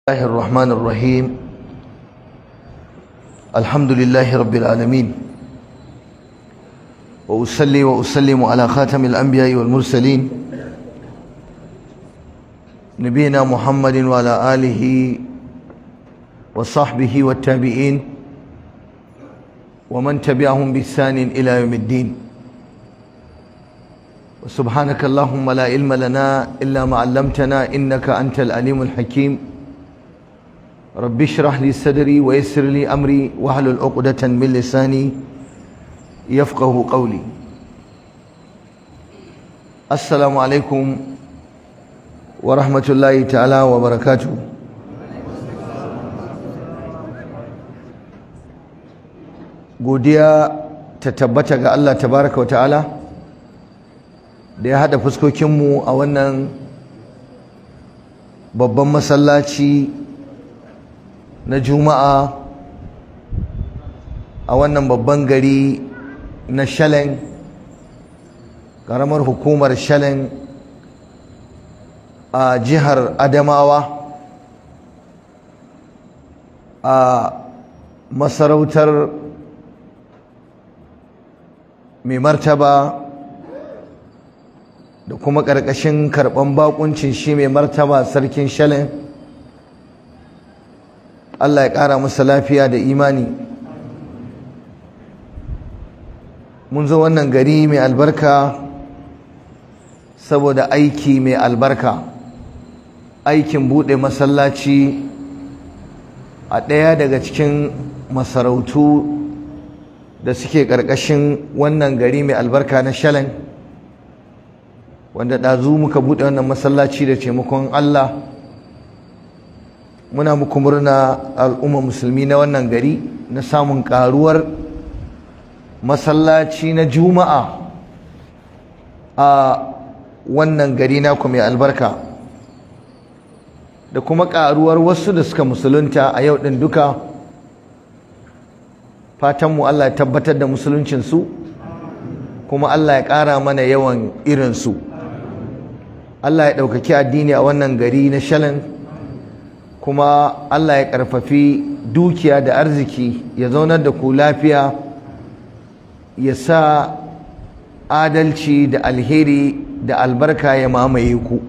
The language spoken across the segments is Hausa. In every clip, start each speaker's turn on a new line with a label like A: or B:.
A: الله الرحمن الرحيم الحمد لله رب العالمين وأصلي وأسلم على خاتم الأنبياء والمرسلين نبينا محمد وعلى آله وصحبه والتابعين ومن تبعهم بإحسان إلى يوم الدين وسبحانك اللهم لا علم لنا إلا ما علمتنا إنك أنت العليم الحكيم رب اشرح لي صدري ويسر لي امري واحلل عقدة من لساني يفقه قولي السلام عليكم ورحمة الله تعالى وبركاته godiya ta tabbata ga Allah tabaraka wa ta'ala da ya haɗa fuskokinmu a wannan babban masallaci na juma'a a wannan babban gari na shalen ƙaramar hukumar shalen a jihar adamawa a masarautar mai martaba da kuma ƙarƙashin karɓan bakuncin shi mai martaba sarkin shalen Allah ya ƙara masa lafiya da imani mun zo wannan gari mai albarka saboda aiki mai albarka aikin buɗe masallaci a ɗaya daga cikin masarautu da suke ƙarƙashin wannan gari mai albarka na shalen wanda ɗazu muka buɗe wannan masallaci da taimakon Allah muna muku murna al'umma musulmi na wannan gari na samun karuwar masallaci na juma'a a wannan gari naku mai albarka da kuma karuwar wasu da suka musulunta a yau ɗin duka fatanmu Allah ya tabbatar da musuluncinsu kuma Allah ya ƙara mana yawan irinsu Allah ya ɗaukaki addini a wannan gari na shalan kuma Allah ya ƙarfafi dukiya da arziki ya zaunar da ku lafiya ya sa adalci da alheri da albarka ya mamaye ku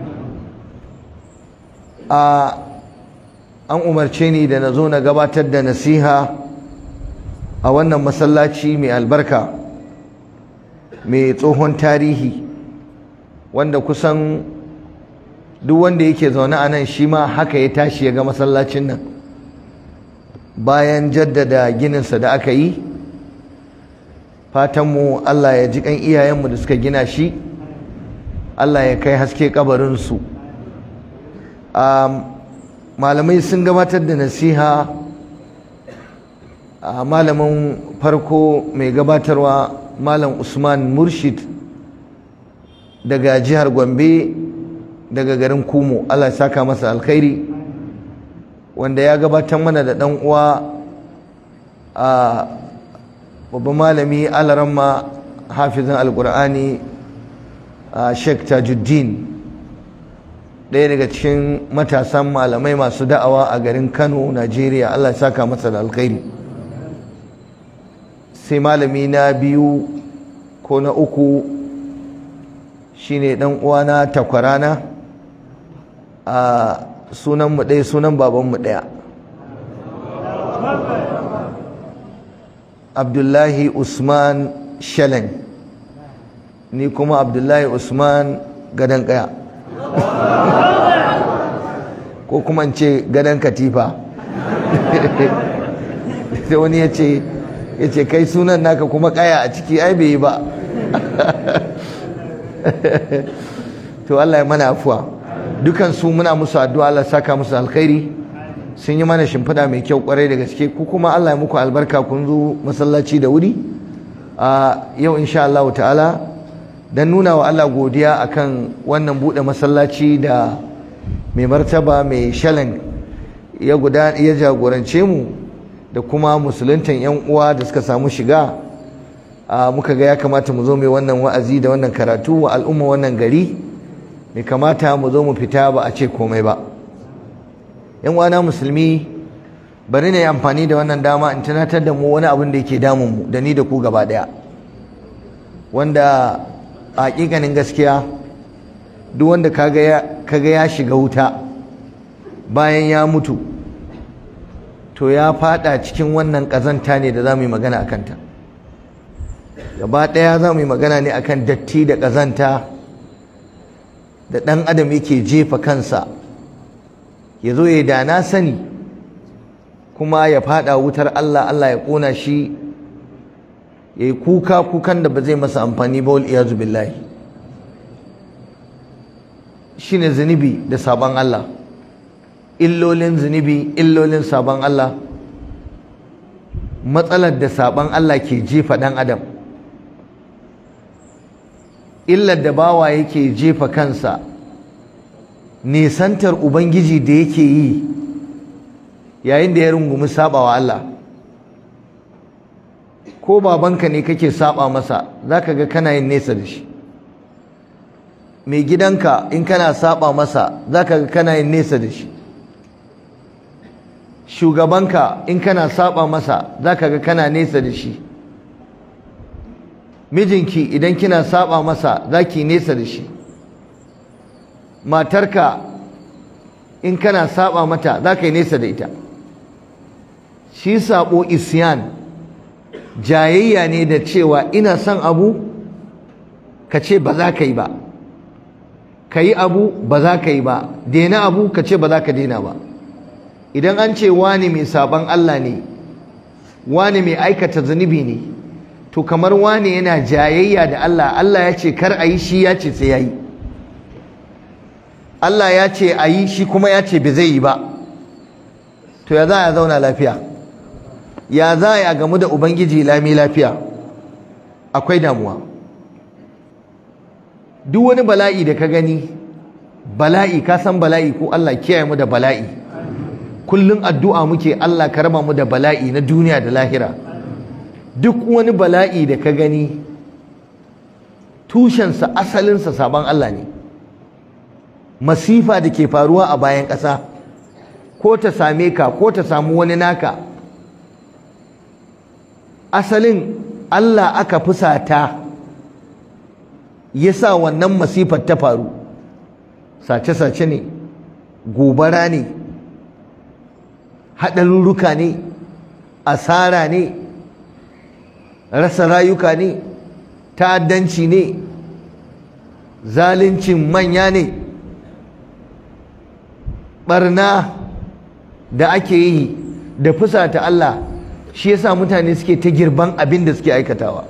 A: a an umarce ni da na zo na gabatar da nasiha a wannan masallaci mai albarka mai tsohon tarihi wanda kusan duk wanda yake zaune a nan shi ma haka ya tashi ya ga masallacin nan bayan jaddada gininsa da aka yi fatanmu Allah ya ji kan iyayenmu da suka gina shi Allah ya kai haske kabarinsu malamai sun gabatar da nasiha a malamin farko mai gabatarwa malam usman murshid daga jihar gombe daga garin kumo Allah ya saka masa alkhairi wanda ya gabatar mana da dan uwa a babban malami alaramma hafizin alkur'ani a sheikh tajuddin ɗaya daga cikin matasan malamai masu da'awa a garin kano najeriya Allah ya saka masa da alkhairi sai malami na biyu ko na uku shine dan uwana takwarana a sunanmu ɗaya sunan babanmu ɗaya abdullahi usman shalen ni kuma abdullahi usman gadon ƙaya ko kuma ce gadon katifa sai wani ya ce ya ce kai sunan naka kuma ƙaya a ciki ai bai yi ba to Allah ya mana afuwa dukan su muna musu addu'a Allah saka musu alkhairi sun yi mana shimfiɗa mai kyau kwarai da gaske ku kuma Allah ya muku albarka kun zo masallaci da wuri a yau insha Allah ta'ala dan nuna wa Allah godiya akan wannan bude masallaci da mai martaba mai shalan ya guda ya jagorance mu da kuma musuluntan yan uwa da suka samu shiga muka ga ya kamata mu zo mai wannan wa'azi da wannan karatu wa al'umma wannan gari bai kamata mu zo mu fita ba a ce komai ba yan uwana musulmi bari na yi amfani da wannan dama in tunatar da mu wani abin da yake damun mu da ni da ku gaba daya wanda a hakikanin gaskiya duk wanda kaga ya shiga wuta bayan ya mutu to ya fada cikin wannan kazanta ne da za mu yi magana a kanta gaba ɗaya za mu yi magana ne akan datti da kazanta da ɗan adam yake jefa kansa ya zo ya da na sani kuma ya fada wutar Allah Allah ya ƙona shi ya yi kuka kukan da ba zai masa amfani ba wal iyazu billahi shine zunubi da sabon Allah illolin zunubi illolin sabon Allah matsalar da sabon Allah ke jefa ɗan adam illar da bawa yake jefa kansa nisantar ubangiji da yake yi yayin da ya rungumi sabawa Allah ko babanka ne kake saba masa zaka ga kana yin nesa da shi mai gidanka in kana saba masa zaka ga kana yin nesa da shi shugabanka in kana saba masa zaka ga kana nesa da shi mijinki idan kina saba masa zaki nesa da shi matarka in kana saba mata zaka yi nesa da ita shi sabo isyan jayayya ne da cewa ina son abu ka ce ba za ka yi ba ka yi abu ba za ka yi ba daina abu ka ce ba za ka daina ba idan an ce wani mai saban Allah ne wani mai aikata zunubi ne to kamar wani yana jayayya da Allah Allah ya ce kar a yi shi ya ce sai ya yi Allah ya ce a yi shi kuma ya ce bai zai yi ba to ya za a zauna lafiya ya za a gamu da ubangiji lami lafiya akwai damuwa duk wani bala'i da ka gani bala'i ka san bala'i ko Allah kiyaye mu da bala'i kullum addu'a muke Allah ka raba mu da bala'i na duniya da lahira duk wani bala'i da ka gani tushensa asalinsa sabon Allah ne masifa da ke faruwa a bayan ƙasa ko ta same ka ko ta samu wani naka asalin Allah aka fusata ya sa wannan masifar ta faru sace-sace ne gobara ne haɗarurruka ne asara ne rasa rayuka ne ta'addanci ne zaluncin manya ne barna da ake yi da fusata Allah shi yasa mutane suke ta girban abin da suke aikatawa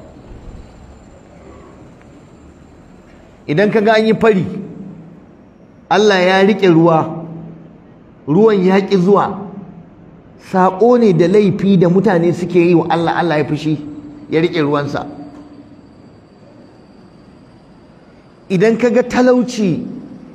A: idan ka ga an yi fari Allah ya riƙe ruwa ruwan ya ƙi zuwa saƙo ne da laifi da mutane suke yi wa Allah Allah ya fushi ya riƙe ruwansa idan ka ga talauci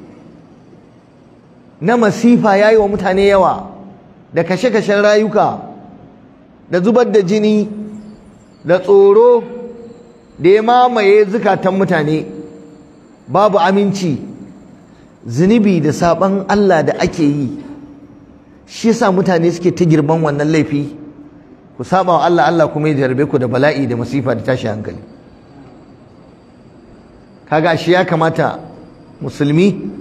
A: na masifa ya yi wa mutane yawa da kashe-kashen rayuka da zubar da jini da tsoro da ya mamaye zukatan mutane babu aminci zunubi da saban Allah da ake yi shi yasa mutane suke ta girman wannan laifi ku saba wa Allah Allah kuma ya jarbe ku da bala'i da masifa da tashi hankali kaga shi ya kamata musulmi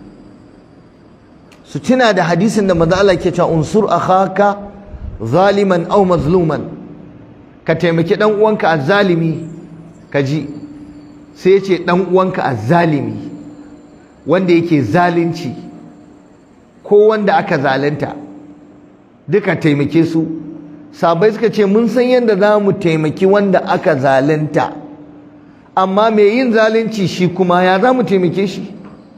A: su tuna da hadisin da manzo Allah ke cewa unsur akhaka zaliman aw mazluman ka taimaki dan uwanka azzalimi ka ji sai ya ce dan uwanka azzalimi wanda yake zalunci ko wanda aka zalunta duka taimake su sabai suka ce mun san yadda za mu taimaki wanda aka zalunta amma mai yin zalunci shi kuma ya za mu taimake shi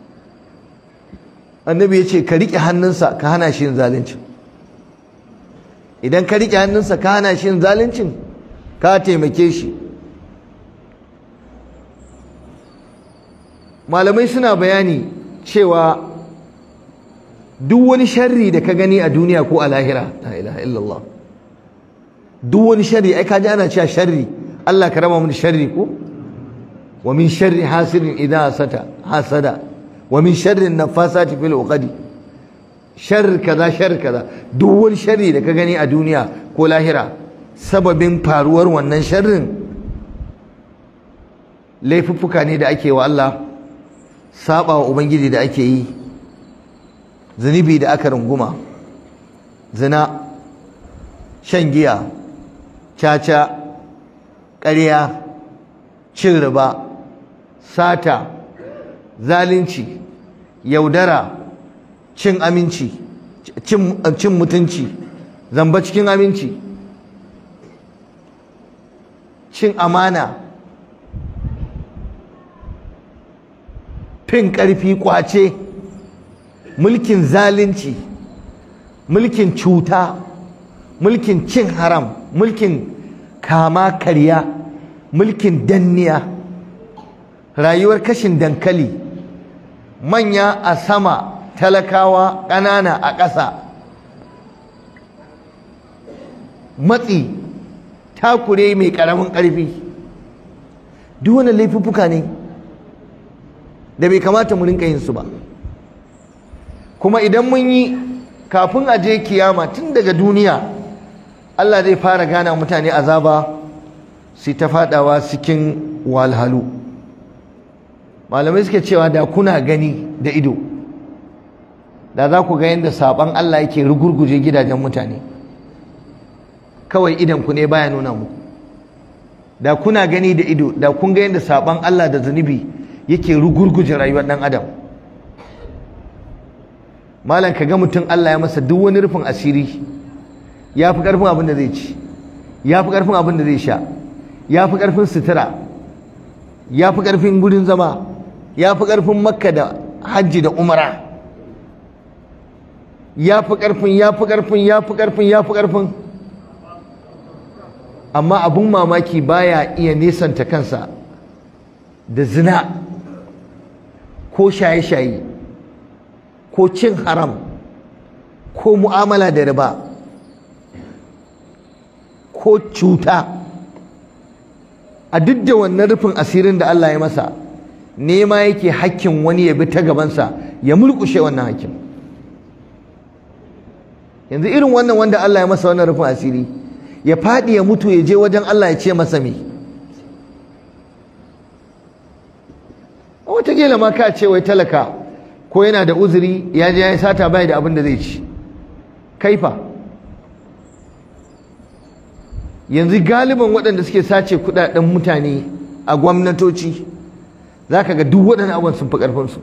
A: annabi ya ce ka riƙe hannunsa ka hana shi yin zaluncin idan ka riƙe hannunsa ka hana shi yin zaluncin ka taimake shi malamai suna bayani cewa duk wani sharri da ka gani a duniya ko a lahira la ilaha illallah duk wani sharri ai kaji ana cewa sharri Allah ka raba mu da sharri ko wa min sharri hasidin idha hasada hasada wa min sharri nafasati fil uqadi sharri kaza sharri kaza duk wani sharri da ka gani a duniya ko lahira sababin faruwar wannan sharrin laifuffuka ne da ake wa Allah saba wa ubangiji da ake yi zunubi da aka runguma zina shan giya caca ƙarya cin riba sata zalunci yaudara cin aminci cin mutunci zamba cikin aminci cin amana fin ƙarfi ƙwace mulkin zalunci mulkin cuta mulkin cin haram mulkin kama karya mulkin danniya rayuwar kashin dankali manya a sama talakawa ƙanana a ƙasa matsi takure mai ƙaramin ƙarfi duk wani laifuffuka ne da bai kamata mu rinka yin su ba kuma idan mun yi kafin a je kiyama tun daga duniya Allah zai fara gana mutane azaba su ta fadawa cikin walhalu malamai suke cewa da kuna gani da ido da za ku ga yadda saban Allah yake rugurguje gidajen mutane kawai idan ku ne baya nuna muku da kuna gani da ido da kun ga yadda saban Allah da zunubi yake rugurguje rayuwar dan adam malam ka ga mutum Allah ya masa duk wani rufin asiri ya fi ƙarfin abin da zai ci ya fi ƙarfin abin da zai sha ya fi ƙarfin sutura ya fi ƙarfin gudun zama ya fi ƙarfin makka da hajji da umara ya fi ƙarfin ya fi ƙarfin ya fi ƙarfin ya fi ƙarfin amma abin mamaki baya iya nesanta kansa da zina ko shaye-shaye ko cin haram ko mu'amala da riba ko cuta a duk da wannan rufin asirin da Allah ya masa nema yake hakkin wani ya bi ta gabansa ya mulkushe wannan hakkin yanzu irin wannan wanda Allah ya masa wannan rufin asiri ya faɗi ya mutu ya je wajen Allah ya ce masa me wataƙila ma ka ce wai talaka ko yana da uzuri ya je ya yi sata bai da abin da zai ci kaifa yanzu galiban waɗanda suke sace kuɗaɗen mutane a gwamnatoci za ka ga duk waɗannan abubuwan sun fi ƙarfinsu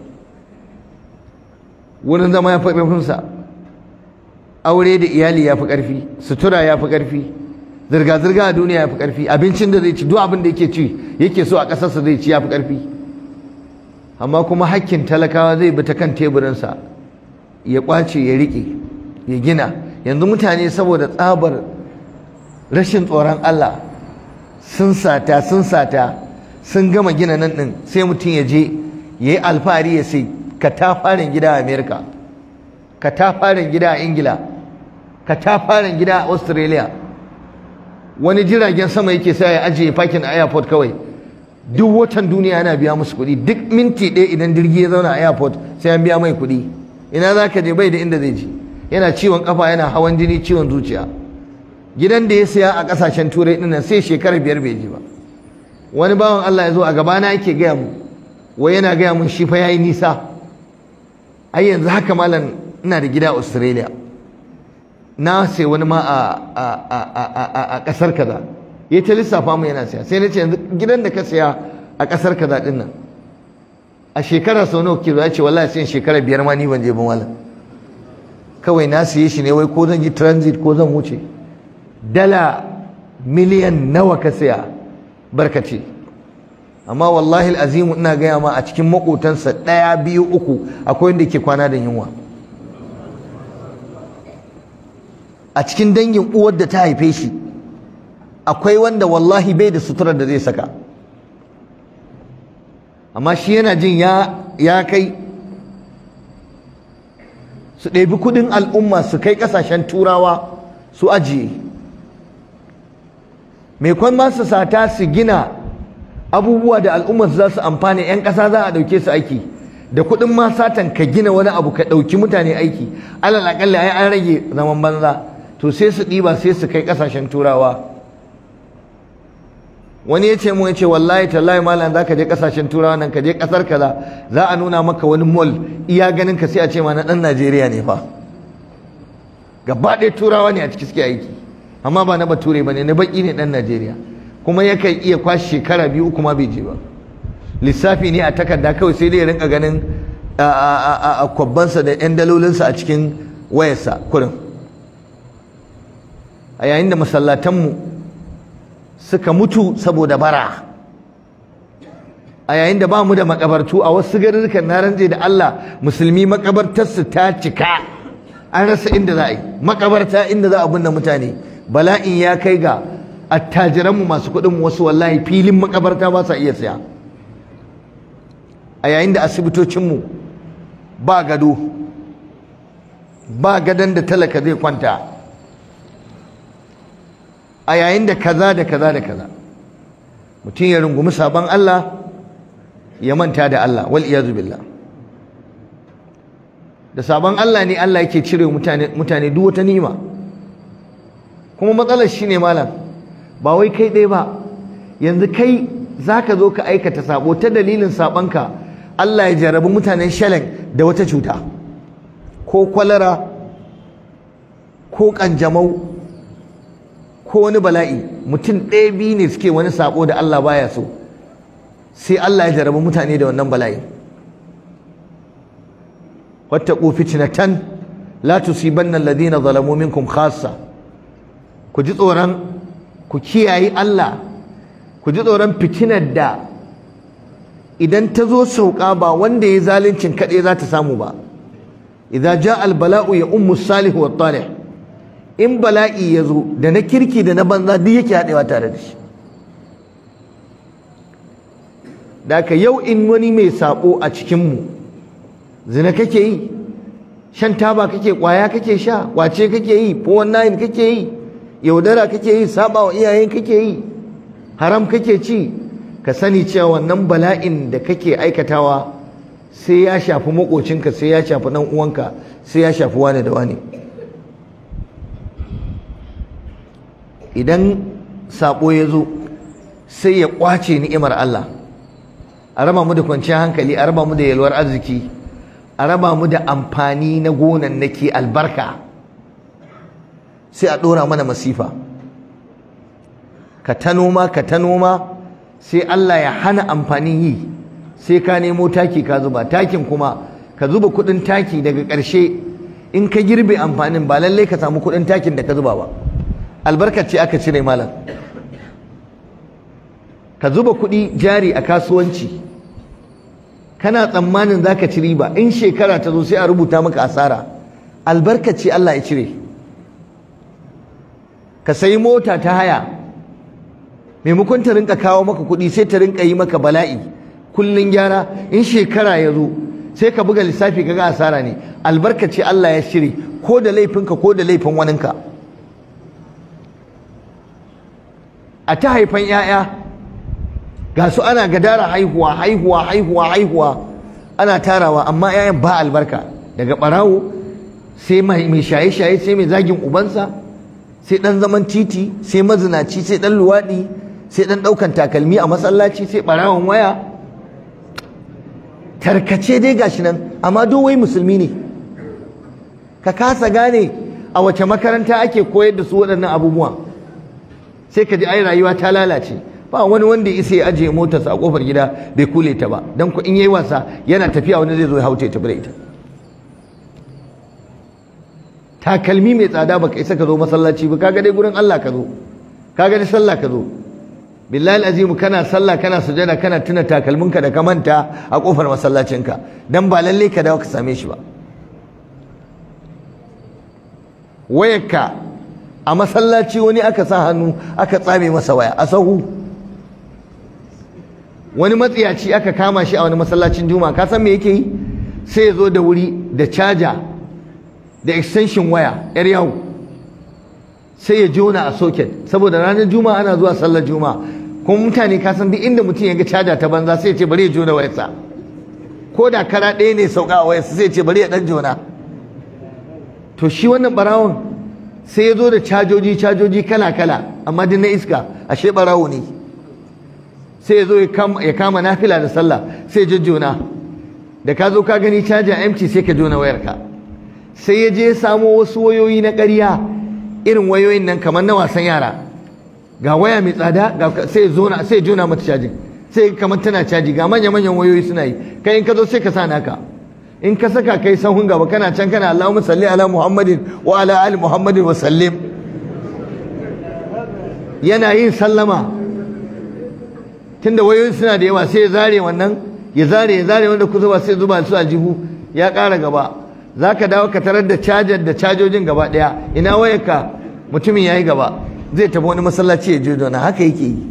A: wurin zama ya fi ƙarfinsa aure da iyali ya fi ƙarfi sutura ya fi ƙarfi zirga-zirga a duniya ya fi ƙarfi abincin da zai ci duk abin da yake ci yake so a ƙasarsa zai ci ya fi ƙarfi amma kuma hakkin talakawa zai bi ta kan teburinsa ya ƙwace ya riƙe ya gina yanzu mutane saboda tsabar rashin tsoron Allah sun sata sun sata sun gama gina nan ɗin sai mutum ya je ya yi alfahari ya sai katafaren gida a amerika katafaren gida a ingila katafaren gida a australia wani jiragen sama yake sa ya ajiye fakin a airport kawai duk watan duniya yana biya musu kuɗi duk minti ɗaya idan jirgi ya zauna a airport sai an biya mai kuɗi ina za ka je bai da inda zai je yana ciwon kafa yana hawan jini ciwon zuciya gidan da ya siya a ƙasashen turai ɗin nan sai shekarar biyar bai ji ba wani bawan Allah ya zo a gabana yake gaya mu wai yana gaya mun shi fa yayi nisa ai yanzu haka malam ina da gida a Australia na sai wani ma a ƙasar kaza ya ta lissafa mu yana siya sai na ce yanzu gidan da ka siya a ƙasar kaza ɗin nan a shekara sau nawa kilo ya ce wallahi sai shekara biyar ma ni ban je ba malam kawai na siye shi ne wai ko zan yi transit ko zan wuce dala miliyan nawa ka siya barkace amma wallahi azimu ina gaya ma a cikin makotansa ɗaya biyu uku akwai wanda ke kwana da yunwa a cikin dangin uwar da ta haife shi akwai wanda wallahi bai da suturar da zai saka amma shi yana jin ya kai su ɗebi kudin al'umma su kai ƙasashen turawa su ajiye mai kwan masu sata su gina abubuwa da al'ummar za su amfani 'yan ƙasa za a ɗauke su aiki da kuɗin ma satan ka gina wani abu ka ɗauki mutane aiki alal aƙalla ai an rage zaman banza to sai su ɗiba sai su kai ƙasashen turawa wani ya ce mu ya ce wallahi tallahi malam za ka je ƙasashen turawa nan ka je ƙasar kaza za a nuna maka wani mall iya ganin ka sai a ce ma na ɗan najeriya ne fa gaba ɗaya turawa ne a ciki suke aiki amma ba na bature ba ne na baƙi ne ɗan najeriya kuma yakan iya kwashe shekara biyu uku ma bai je ba lissafi ne a takarda kawai sai dai ya rinka ganin a kwabbansa da 'yan dalolinsa a cikin wayarsa kurin a yayin da masallatanmu suka mutu saboda bara a yayin da ba mu da makabartu a wasu garurrukan na ranje da Allah musulmi makabartarsu ta cika an rasa inda za a yi makabarta inda za a binne mutane bala'in ya kai ga attajiranmu masu kuɗin wasu wallahi filin makabarta ba sa iya siya a yayin da asibitocinmu ba gado ba gadon da talaka zai kwanta a yayin da kaza da kaza da kaza mutum ya rungumi sabon Allah ya manta da Allah wal iyazu billah da sabon Allah ne Allah yake cire mutane mutane duk wata ni'ima kuma matsalar shine malam ba wai kai ɗaya ba yanzu kai zaka zo ka aikata sabo ta dalilin sabonka Allah ya jarabi mutanen shalen da wata cuta ko kwalara ko kanjamau ko wani bala'i mutum ɗaya biyu ne suke wani sabo da Allah baya so sai Allah ya jarabi mutane da wannan bala'i wattaqu fitnatan la tusibanna alladhina zalamu minkum khassa ku ji tsoron ku kiyayi Allah ku ji tsoron fitinar da idan ta zo sauka ba wanda ya zaluncin kaɗai za ta samu ba idza ja al bala'u ya ummu salihu wa talih in bala'i ya zo da na kirki da na banza duk yake haɗewa tare da shi da ka yau in wani mai saɓo a cikinmu zina kake yi shan taba kake ƙwaya kake sha ƙwace kake yi fowon nayin kake yi yaudara kake yi saɓa wa iyayen kake yi haram kake ci ka sani cewa wannan bala'in da kake aikatawa sai ya shafi maƙocinka sai ya shafi ɗan uwanka sai ya shafi wani da wani idan saɓo ya zo sai ya ƙwace ni'imar Allah a raba mu da kwanciyar hankali a raba mu da yalwar arziki a raba mu da amfani na gonan nake albarka sai a ɗora mana masifa ka ta noma ka ta noma sai Allah ya hana amfanin yi sai ka nemo taki ka zuba takin kuma ka zuba kuɗin taki daga ƙarshe in ka girbe amfanin ba lallai ka samu kuɗin takin da ka zuba ba albarkace aka cire malam ka zuba kuɗi jari a kasuwanci kana tsammanin za ka ci riba in shekara ta zo sai a rubuta maka asara albarkace Allah ya cire ka sayi mota ta haya maimakon ta rinka kawo maka kuɗi sai ta rinka yi maka bala'i kullun gyara in shekara ya zo sai ka buga lissafi kaga asara ne albarkace Allah ya cire ko da laifinka ko da laifin waninka a ta haifan 'ya'ya ga su ana gadara haihuwa haihuwa haihuwa haihuwa ana tarawa amma 'ya'yan ba albarka daga ɓarawo sai mai shaye-shaye sai mai zagin ubansa sai ɗan zaman titi sai mazinaci sai ɗan luwaɗi sai ɗan ɗaukan takalmi a masallaci sai ɓarawon waya tarkace dai gashi nan amma wai musulmi ne ka kasa gane a wace makaranta ake koyar da su waɗannan abubuwa sai ka ji ai rayuwa ta lalace ba wani wanda ya isa ya ajiye motarsa a kofar gida bai kule ta ba dan ku in yayi wasa yana tafiya wani zai zo ya haute ta ita takalmi mai tsada baka isa ka zo masallaci ba kaga dai gurin Allah ka zo kaga dai sallah ka zo billahi azimu kana sallah kana sujada kana tuna takalminka da ka manta a kofar masallacinka dan ba lalle ka dawo ka same shi ba wayarka a masallaci wani aka sa hannu aka tsame masa waya a sahu wani matsiyaci aka kama shi a wani masallacin juma'a ka san me yake yi sai ya zo da wuri da caja da extension waya yar yawo sai ya jona a socket saboda ranar juma'a ana zuwa sallar juma'a kuma mutane ka san duk inda mutum ya ga caja ta banza sai ya ce bari ya jona wayarsa ko da kara ɗaya ne sauka a wayarsa sai ce bari ya ɗan jona to shi wannan barawon sai ya zo da cajoji cajoji kala kala amma duk na iska ashe barawo ne sai ya zo ya kama nafila da sallah sai ya jona da ka zo ka gani caja empty sai ka jona wayarka sai ya je ya samo wasu wayoyi na ƙarya irin wayoyin nan kamar na wasan yara ga waya mai tsada sai ya sai jona mata cajin sai kamar tana caji ga manya manyan wayoyi suna yi kai in ka zo sai ka sa naka in ka saka kai sahun gaba kana can kana Allahumma salli ala Muhammadin wa ala ali Muhammadin wa sallim yana yin sallama tunda wayoyin suna da yawa sai ya zare wannan ya zare ya zare wanda kusa ba sai zuba su a jihu ya ƙara gaba za ka dawo ka tarar da cajar da cajojin gaba ɗaya ina wayarka mutumin ya yi gaba zai tafi wani masallaci ya je dona haka yake yi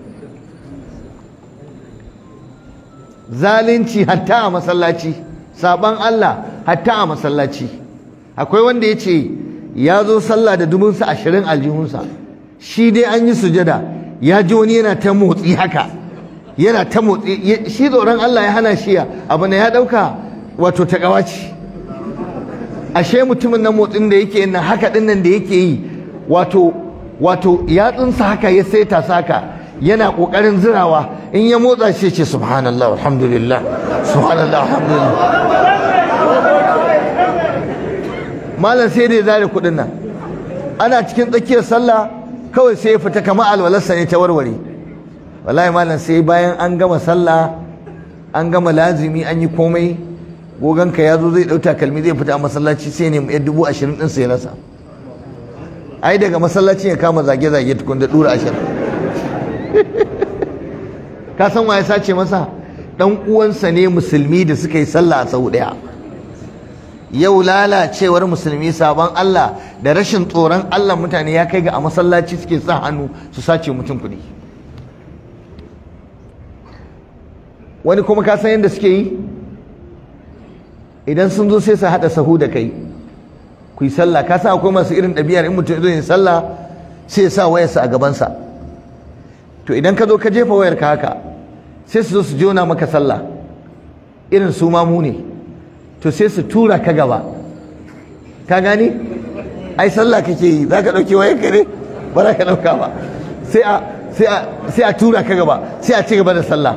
A: zalunci hatta a masallaci saban Allah hatta a masallaci akwai wanda ya ce ya zo sallah da dubunsa ashirin aljihunsa shi dai an yi sujada ya ji wani yana ta motsi haka yana ta motsi shi tsoron Allah ya hana shi abu ne ya ɗauka wato ta ce ashe mutumin nan motsin da yake yin haka ɗin nan da yake yi wato wato yatsunsa haka ya saita saka yana ƙoƙarin zirawa in ya motsa shi ce subhanallah alhamdulillah subhanallah alhamdulillah malam sai da ya zare kuɗin nan ana cikin tsakiyar sallah kawai sai ya fita kamar alwalarsa ne ta warware wallahi malam sai bayan an gama sallah an gama lazimi an yi komai goganka ya zo zai ɗau takalmi zai fita a masallaci sai ne ya dubu ashirin ɗin sai rasa ai daga masallacin ya kama zage-zage tukun da ɗura ashirin ka san wa ya sace masa ɗan uwansa ne musulmi da suka yi sallah a sau ɗaya yau lalacewar musulmi sabon Allah da rashin tsoron Allah mutane ya kai ga a masallaci suke sa hannu su sace mutum kuɗi wani kuma ka san yadda suke yi idan sun zo sai su haɗa sahu da kai ku yi sallah ka san akwai masu irin ɗabi'ar in mutum zo yin sallah sai ya sa wayarsa a gabansa to idan ka zo ka jefa wayar ka haka sai su zo su jona maka sallah irin su mamu ne to sai su tura ka gaba ka gani ai sallah kake yi za ka ɗauki wayar ka ne ba za ka ɗauka ba sai a tura ka gaba sai a ci gaba da sallah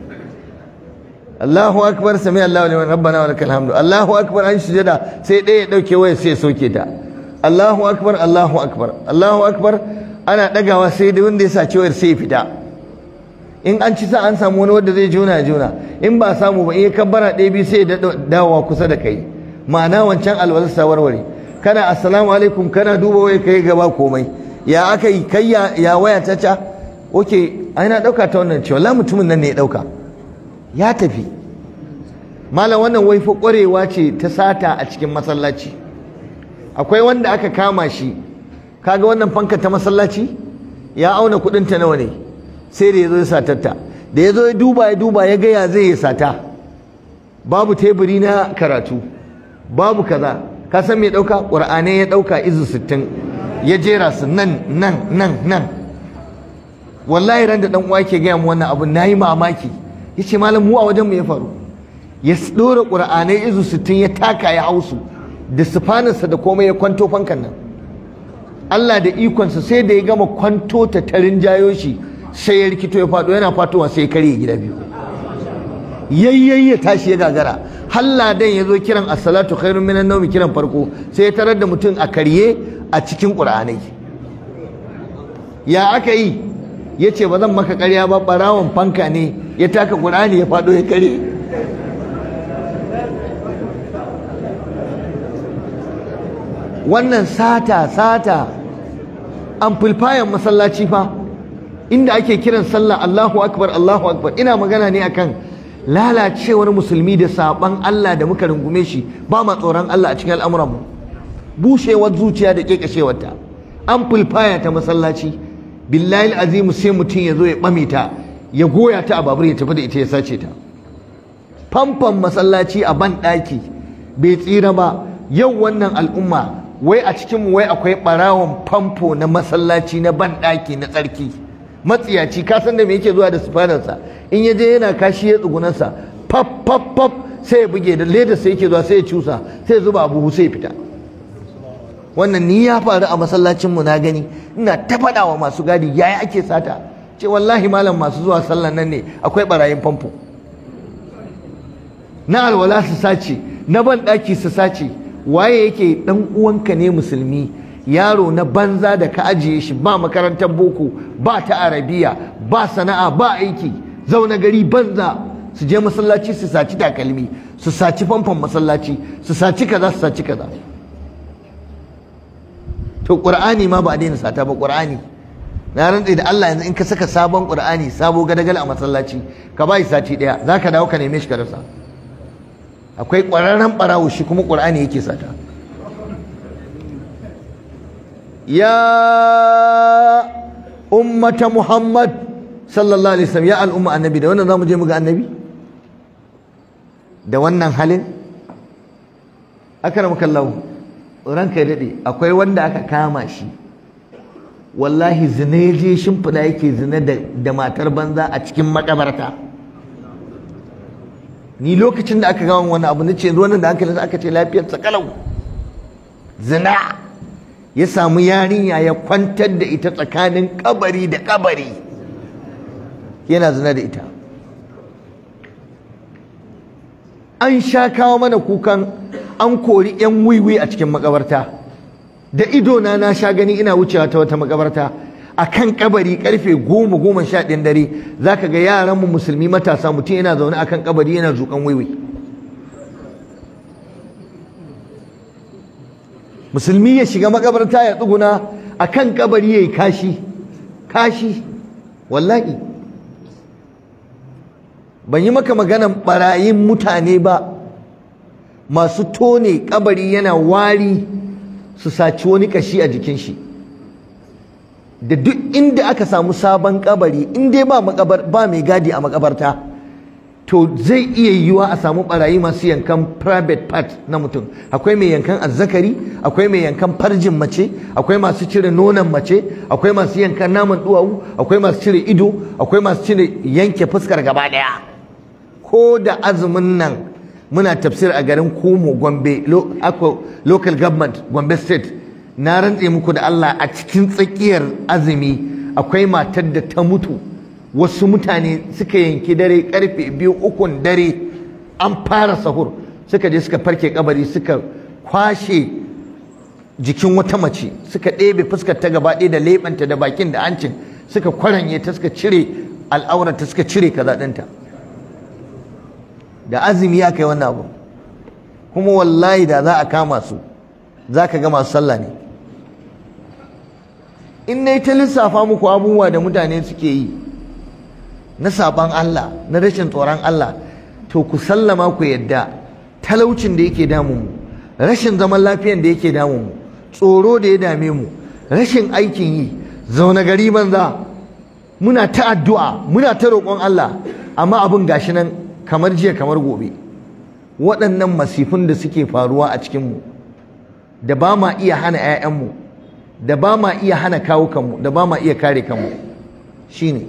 A: Allahu akbar sami Allahu liman rabbana wa lakal hamdu Allahu akbar an sujada sai ɗaya ya ɗauke waya sai ya soke ta Allahu akbar Allahu akbar Allahu akbar ana ɗagawa sai da wanda ya saci wayar sai ya fita in an ci sa an samu wani wanda zai juna juna in ba samu ba iya kabbara ɗaya biyu sai ya dawowa kusa da kai ma'ana wancan alwalar sa warware kana assalamu alaikum kana duba waya kai gaba komai ya aka yi kai ya waya ta ca oke ai na ɗauka ta wannan cewa la mutumin nan ne ya ɗauka ya tafi malam wannan wai fa ƙwarewa ce ta sata a cikin masallaci akwai wanda aka kama shi kaga wannan fanka ta masallaci ya auna kuɗin ta nawa ne sai da ya zo ya satatta da ya zo ya duba ya duba ya ga ya zai ya sata babu teburi na karatu babu kaza ka san me ɗauka ƙur'anai ya ɗauka izu sittin ya jera su nan nan nan nan wallahi ran da ɗan uwa ke gaya mu wannan abu na yi mamaki ya ce malam mu a wajen mu ya faru ya ɗora ƙura'anai izu sittin ya taka ya hausu da sufanarsa da komai ya kwanto fankan nan Allah da ikonsa sai da ya gama kwanto ta tarin jayo shi sai ya rikito ya faɗo yana fatowa sai ya karye gida biyu yayyayi ya tashi ya gagara halla dan ya zo kiran as-salatu khairun minan nawmi kiran farko sai ya tarar da mutum a karye a cikin ƙur'anai ya aka yi ya ce ba zan maka ƙarya ba ɓarawon fanka ne ya taka ƙur'ani ya faɗo ya kare wannan sata sata amplifier masallaci fa inda ake kiran sallah Allahu akbar Allahu akbar ina magana ne akan lalacewar musulmi da saban Allah da muka rungume shi ba ma tsoron Allah a cikin al'amuranmu bushewar zuciya da kekashewarta amplifier ta masallaci billahi azimu sai mutum ya zo ya ɓame ta ya goya ta a babur ya tafi da ita ya sace ta famfon masallaci a ban ɗaki bai tsira ba yau wannan al'umma wai a cikin wai akwai ɓarawon famfo na masallaci na ban ɗaki na tsarki matsiyaci ka san da me yake zuwa da sufanarsa in ya je yana kashi ya tsugunansa faf faf faf sai ya buge da leda sai yake zuwa sai ya cusa sai ya zuba abu sai ya fita wannan ni ya faru a masallacin mu na gani ina ta faɗa wa masu gadi yaya ake sata ce wallahi malam masu zuwa sallan nan ne akwai barayin famfo na alwala su sace na ban ɗaki su sace waye yake ɗan uwanka ne musulmi yaro na banza da ka ajiye shi ba makarantar boko ba ta arabiya ba sana'a ba aiki zaune gari banza su je masallaci su saci takalmi su saci famfon masallaci su saci kaza su saci kaza to qur'ani ma ba a daina sata ba qur'ani na rantse da Allah yanzu in ka saka sabon qur'ani sabo gadagal a masallaci ka bai sati daya zaka dawo ka neme shi ka rasa akwai ƙwararren ɓarawo shi kuma qur'ani yake sata ya ummata muhammad sallallahu alaihi wasallam ya al'umma annabi da wannan zamu je mu ga annabi da wannan halin akramaka Allah ranka dade akwai wanda aka kama shi wallahi zina ya je shimfiɗa yake zina da matar banza a cikin makabarta ni lokacin da aka gama wani abu na ce wannan da hankalinsa aka ce lafiyarsa kalau zina ya samu yarinya ya kwantar da ita tsakanin kabari da kabari yana zina da ita an sha kawo mana kukan an kori 'yan wiwi a cikin makabarta da idona na sha gani ina wucewa ta wata makabarta a kan kabari karfe goma goma sha ɗin dare za ka ga yaranmu musulmi matasa mutum yana zaune a kan kabari yana zuƙan wiwi musulmi ya shiga makabarta ya tsuguna a kan kabari ya yi kashi kashi wallahi ban yi maka maganan barayin mutane ba masu tone kabari yana wari su saci wani kashi a jikin shi da duk inda aka samu sabon kabari in dai ba ba mai gadi a makabarta to zai iya yiwuwa a samu barayi masu yankan private part na mutum akwai mai yankan azzakari akwai mai yankan farjin mace akwai masu cire nonon mace akwai masu yankan naman duwawu akwai masu cire ido akwai masu cire yanke fuskar gaba daya ko da azumin nan muna tafsir a garin Kumo Gombe local government Gombe state na rantse muku da Allah a cikin tsakiyar azumi akwai matar da ta mutu wasu mutane suka yanki dare karfe biyu ukun dare an fara sahur suka je suka farke kabari suka kwashe jikin wata mace suka ɗebe fuskar ta gaba ɗaya da leɓanta da bakin da hancin suka kwaranye ta suka cire al'aurata suka cire kaza ɗinta da azumi ya kai wannan abu kuma wallahi da za a kama su za ka ga masu sallah ne in na ta lissafa muku abubuwa da mutane suke yi na saban Allah na rashin tsoron Allah to ku sallama ku yadda talaucin da yake damun mu rashin zaman lafiyan da yake damun mu tsoro da ya dame mu rashin aikin yi zaune gari banza muna ta addu'a muna ta roƙon Allah amma abin gashi nan kamar jiya kamar gobe waɗannan masifin da suke faruwa a cikinmu da ba ma iya hana 'ya'yanmu da ba ma iya hana kawo kanmu da ba ma iya kare kanmu shine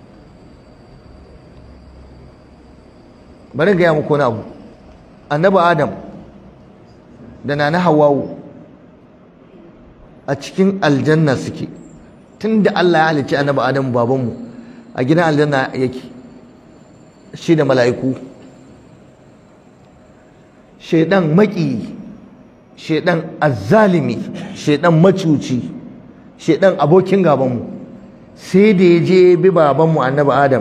A: bari gaya muku wani abu annabi adam da nana hawawu a cikin aljanna suke tun da Allah ya halicci annabi adam babanmu a gidan aljanna yake shi da mala'iku shaidan maki shaidan azzalimi shaidan macuci shaidan abokin gabanmu sai da ya je bi babanmu annabi adam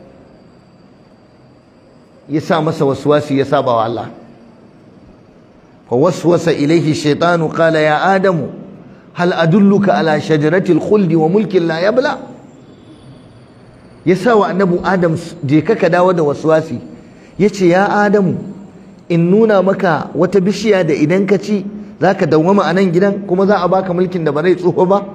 A: ya sa masa waswasi ya saba wa Allah fa waswasa ilaihi shaitanu qala ya adamu hal adulluka ala shajaratil khuldi wa mulkin la yabla ya sa wa annabi adam je ka ka dawo da waswasi ya ce ya adamu in nuna maka wata bishiya da idan ka ci za ka dawwama a nan gidan kuma za a baka mulkin da ba zai tsoho ba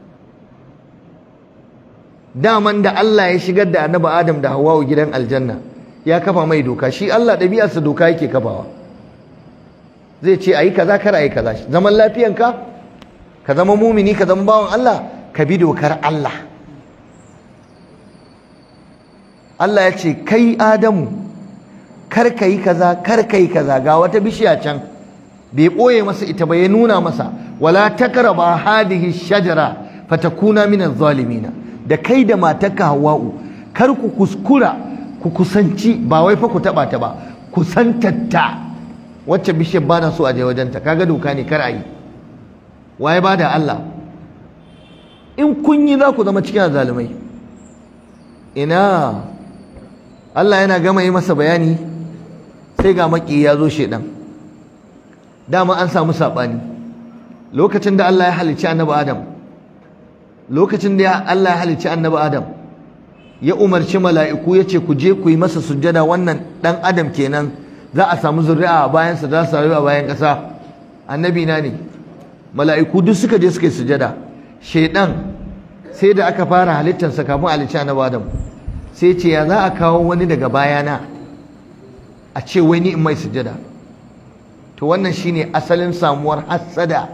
A: daman da Allah ya shigar da annabi adam da hawa gidan aljanna ya kafa mai doka shi Allah ɗabi'arsa doka yake kafawa zai ce ayi kaza kar ayi kaza zaman lafiyanka ka zama mumini ka zama bawan Allah ka bi dokar Allah Allah ya ce kai Adamu kar ka yi kaza kar ka yi kaza ga wata bishiya can bai ɓoye masa ita ba ya nuna masa wala takraba hadihi shajara fatakuna min zalimina da kai da matarka hawa'u kar ku kuskura ku kusanci ba wai fa ku taba ta ba kusantatta wacce bishiyar ba na so a je wajenta kaga doka ne kar a yi waye ba da Allah in kun yi za ku zama cikin zalumai ina Allah yana gama yi masa bayani sai ga maki ya zo shedan dama an samu saɓani lokacin da Allah ya halicci annabi Adam lokacin da Allah ya halicci annabi Adam ya umarci mala'iku ya ce ku je ku yi masa sujjada wannan ɗan adam kenan za a samu zuri'a a bayansa za su rayu a bayan ƙasa annabi na ne mala'iku duk suka je suka yi sujjada shaidan sai da aka fara halittarsa kafin halicci annabi Adam sai ce ya za a kawo wani daga bayana a ce wai ni in mai sujjada to wannan shine asalin samuwar hassada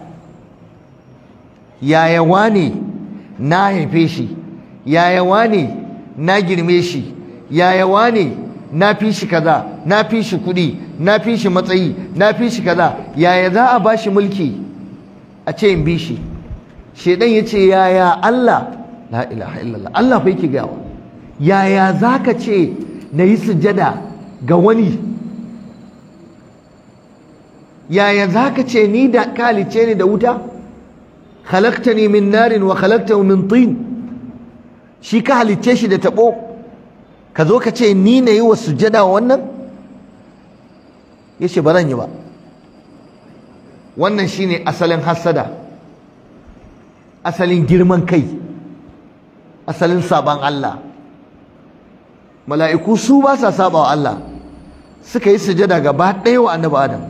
A: yaya wane na haife shi yaya wane na girme shi yaya wane na fi shi kaza na fi shi kuɗi na fi shi matsayi na fi shi kaza yaya za a ba shi mulki a ce in bi shi shedan ya ce yaya Allah la ilaha illallah Allah fa yake gawa yaya za ka ce na yi sujada ga wani yaya za ka ce ni da kalice ni da wuta khalaqtani min narin wa khalaqtahu min tin shi ka halicce shi da tabo ka zo ka ce ni na yi wa sujada wannan yace ba zan yi ba wannan shine asalin hassada asalin girman kai asalin saban Allah mala'iku su ba sa saba wa Allah suka yi sujada gaba ɗaya wa annabi Adam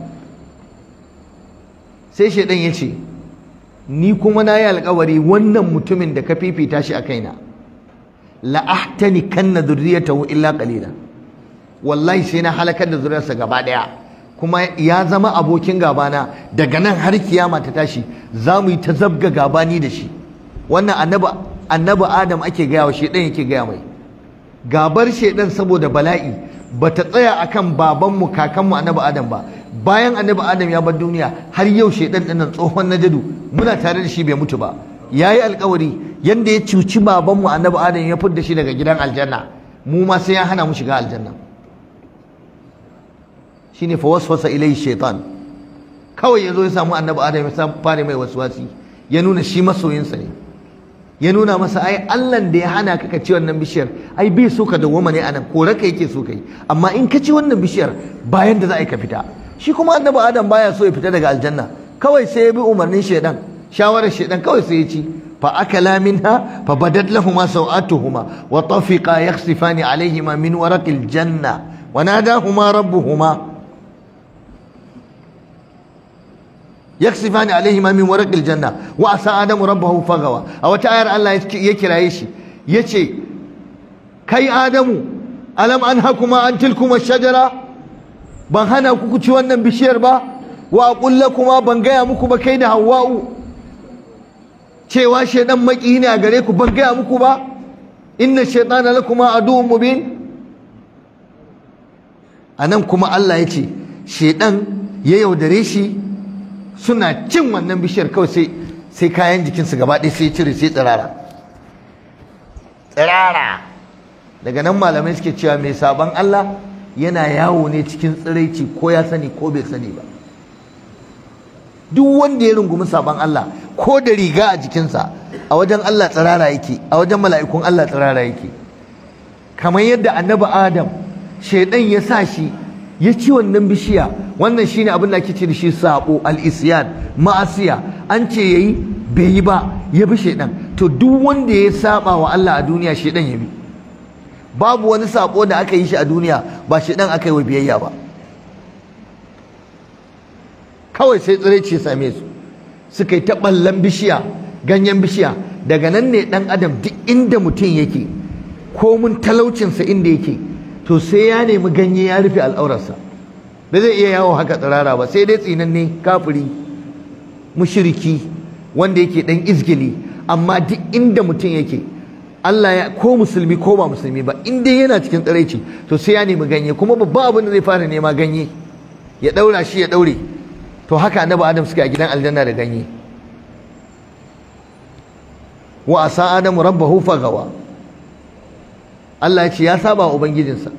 A: sai shaidan ya ce ni kuma na yi alkawari wannan mutumin da ka fifita shi a kaina la'ahtani kanna zurriyatahu illa qalila wallahi sai na halakar da zuriyarsa gaba daya kuma ya zama abokin gabana daga nan har kiyama ta tashi za mu yi ta zabga gabani da shi wannan annabi annabi adam ake gaya wa shedan yake gaya mai gabar shedan saboda bala'i bata tsaya akan babanmu kakanmu annabi adam ba bayan annabi adam ya bar duniya har yau shedan dinnan tsohon najadu muna tare da shi bai mutu ba yayi alkawari yanda ya cuci babanmu annabi adam ya fidda shi daga gidan aljanna mu ma sai ya hana mu shiga aljanna shine fa waswasa ilai shaitan kawai yazo ya samu annabi adam ya fara mai waswasi ya nuna shi masoyinsa ne ya nuna masa ai Allah da ya hana ka ka ci wannan bishiyar ai bai so ka dawwama ne anan kore ka yake so kai amma in ka ci wannan bishiyar bayan da za a yi ka fita shi kuma annabi adam baya so ya fita daga aljanna kawai sai ya bi umarnin shaidan shawarar shaidan kawai sai ya ci fa akala minha fa badat lahumu sawatuhuma wa tafiqa yakhsifani alaihima min waraqil janna wa nadahuma rabbuhuma yaksifani alaihima min waraqil janna wa asa adamu rabbahu fagawa a wata ayar Allah ya kiraye shi yace kai adamu alam anhakuma an tilkuma shajara ban hana ku ci wannan bishiyar ba wa aqul lakuma ban gaya muku ba kai da hawwa'u cewa shaydan maki ne a gare ku ban gaya muku ba inna shaytana lakuma aduwwun mubin anan kuma Allah yace shaydan ya yaudare shi suna cin wannan bishiyar kawai sai sai kayan jikinsu gaba ɗaya sai cire sai tsirara tsirara daga nan malamai suke cewa mai sabon Allah yana yawo ne cikin tsiraici ko ya sani ko bai sani ba duk wanda ya rungumi sabon Allah ko da riga a jikinsa a wajen Allah tsirara yake a wajen mala'ikun Allah tsirara yake kamar yadda annabi Adam shaidan ya sa shi ya ci wannan bishiya wannan shine abin da ake ce da shi sabo al-isyan ma'asiya an ce yayi bai yi ba ya bi shedan to duk wanda ya saba wa Allah a duniya shedan ya bi babu wani sabo da aka yi shi a duniya ba shedan aka yi wa biyayya ba kawai sai tsiraici ya same su suka yi ta ballan bishiya ganyen bishiya daga nan ne dan adam duk inda mutum yake ko mun talaucinsa inda yake to sai ya nemi ganye ya rufe al'aurarsa ba zai iya yawo haka tsirara ba sai dai tsinanne kafiri mushriki wanda yake dan izgili amma duk inda mutum yake Allah ya ko musulmi ko ba musulmi ba in dai yana cikin tsiraici to sai ya nemi ganye kuma babban abin da zai fara nema ganye ya daura shi ya daure to haka annabi adam suke a gidan aljanna da ganye wa asa adamu rabbahu fagawa Allah ya ce ya saba wa ubangijinsa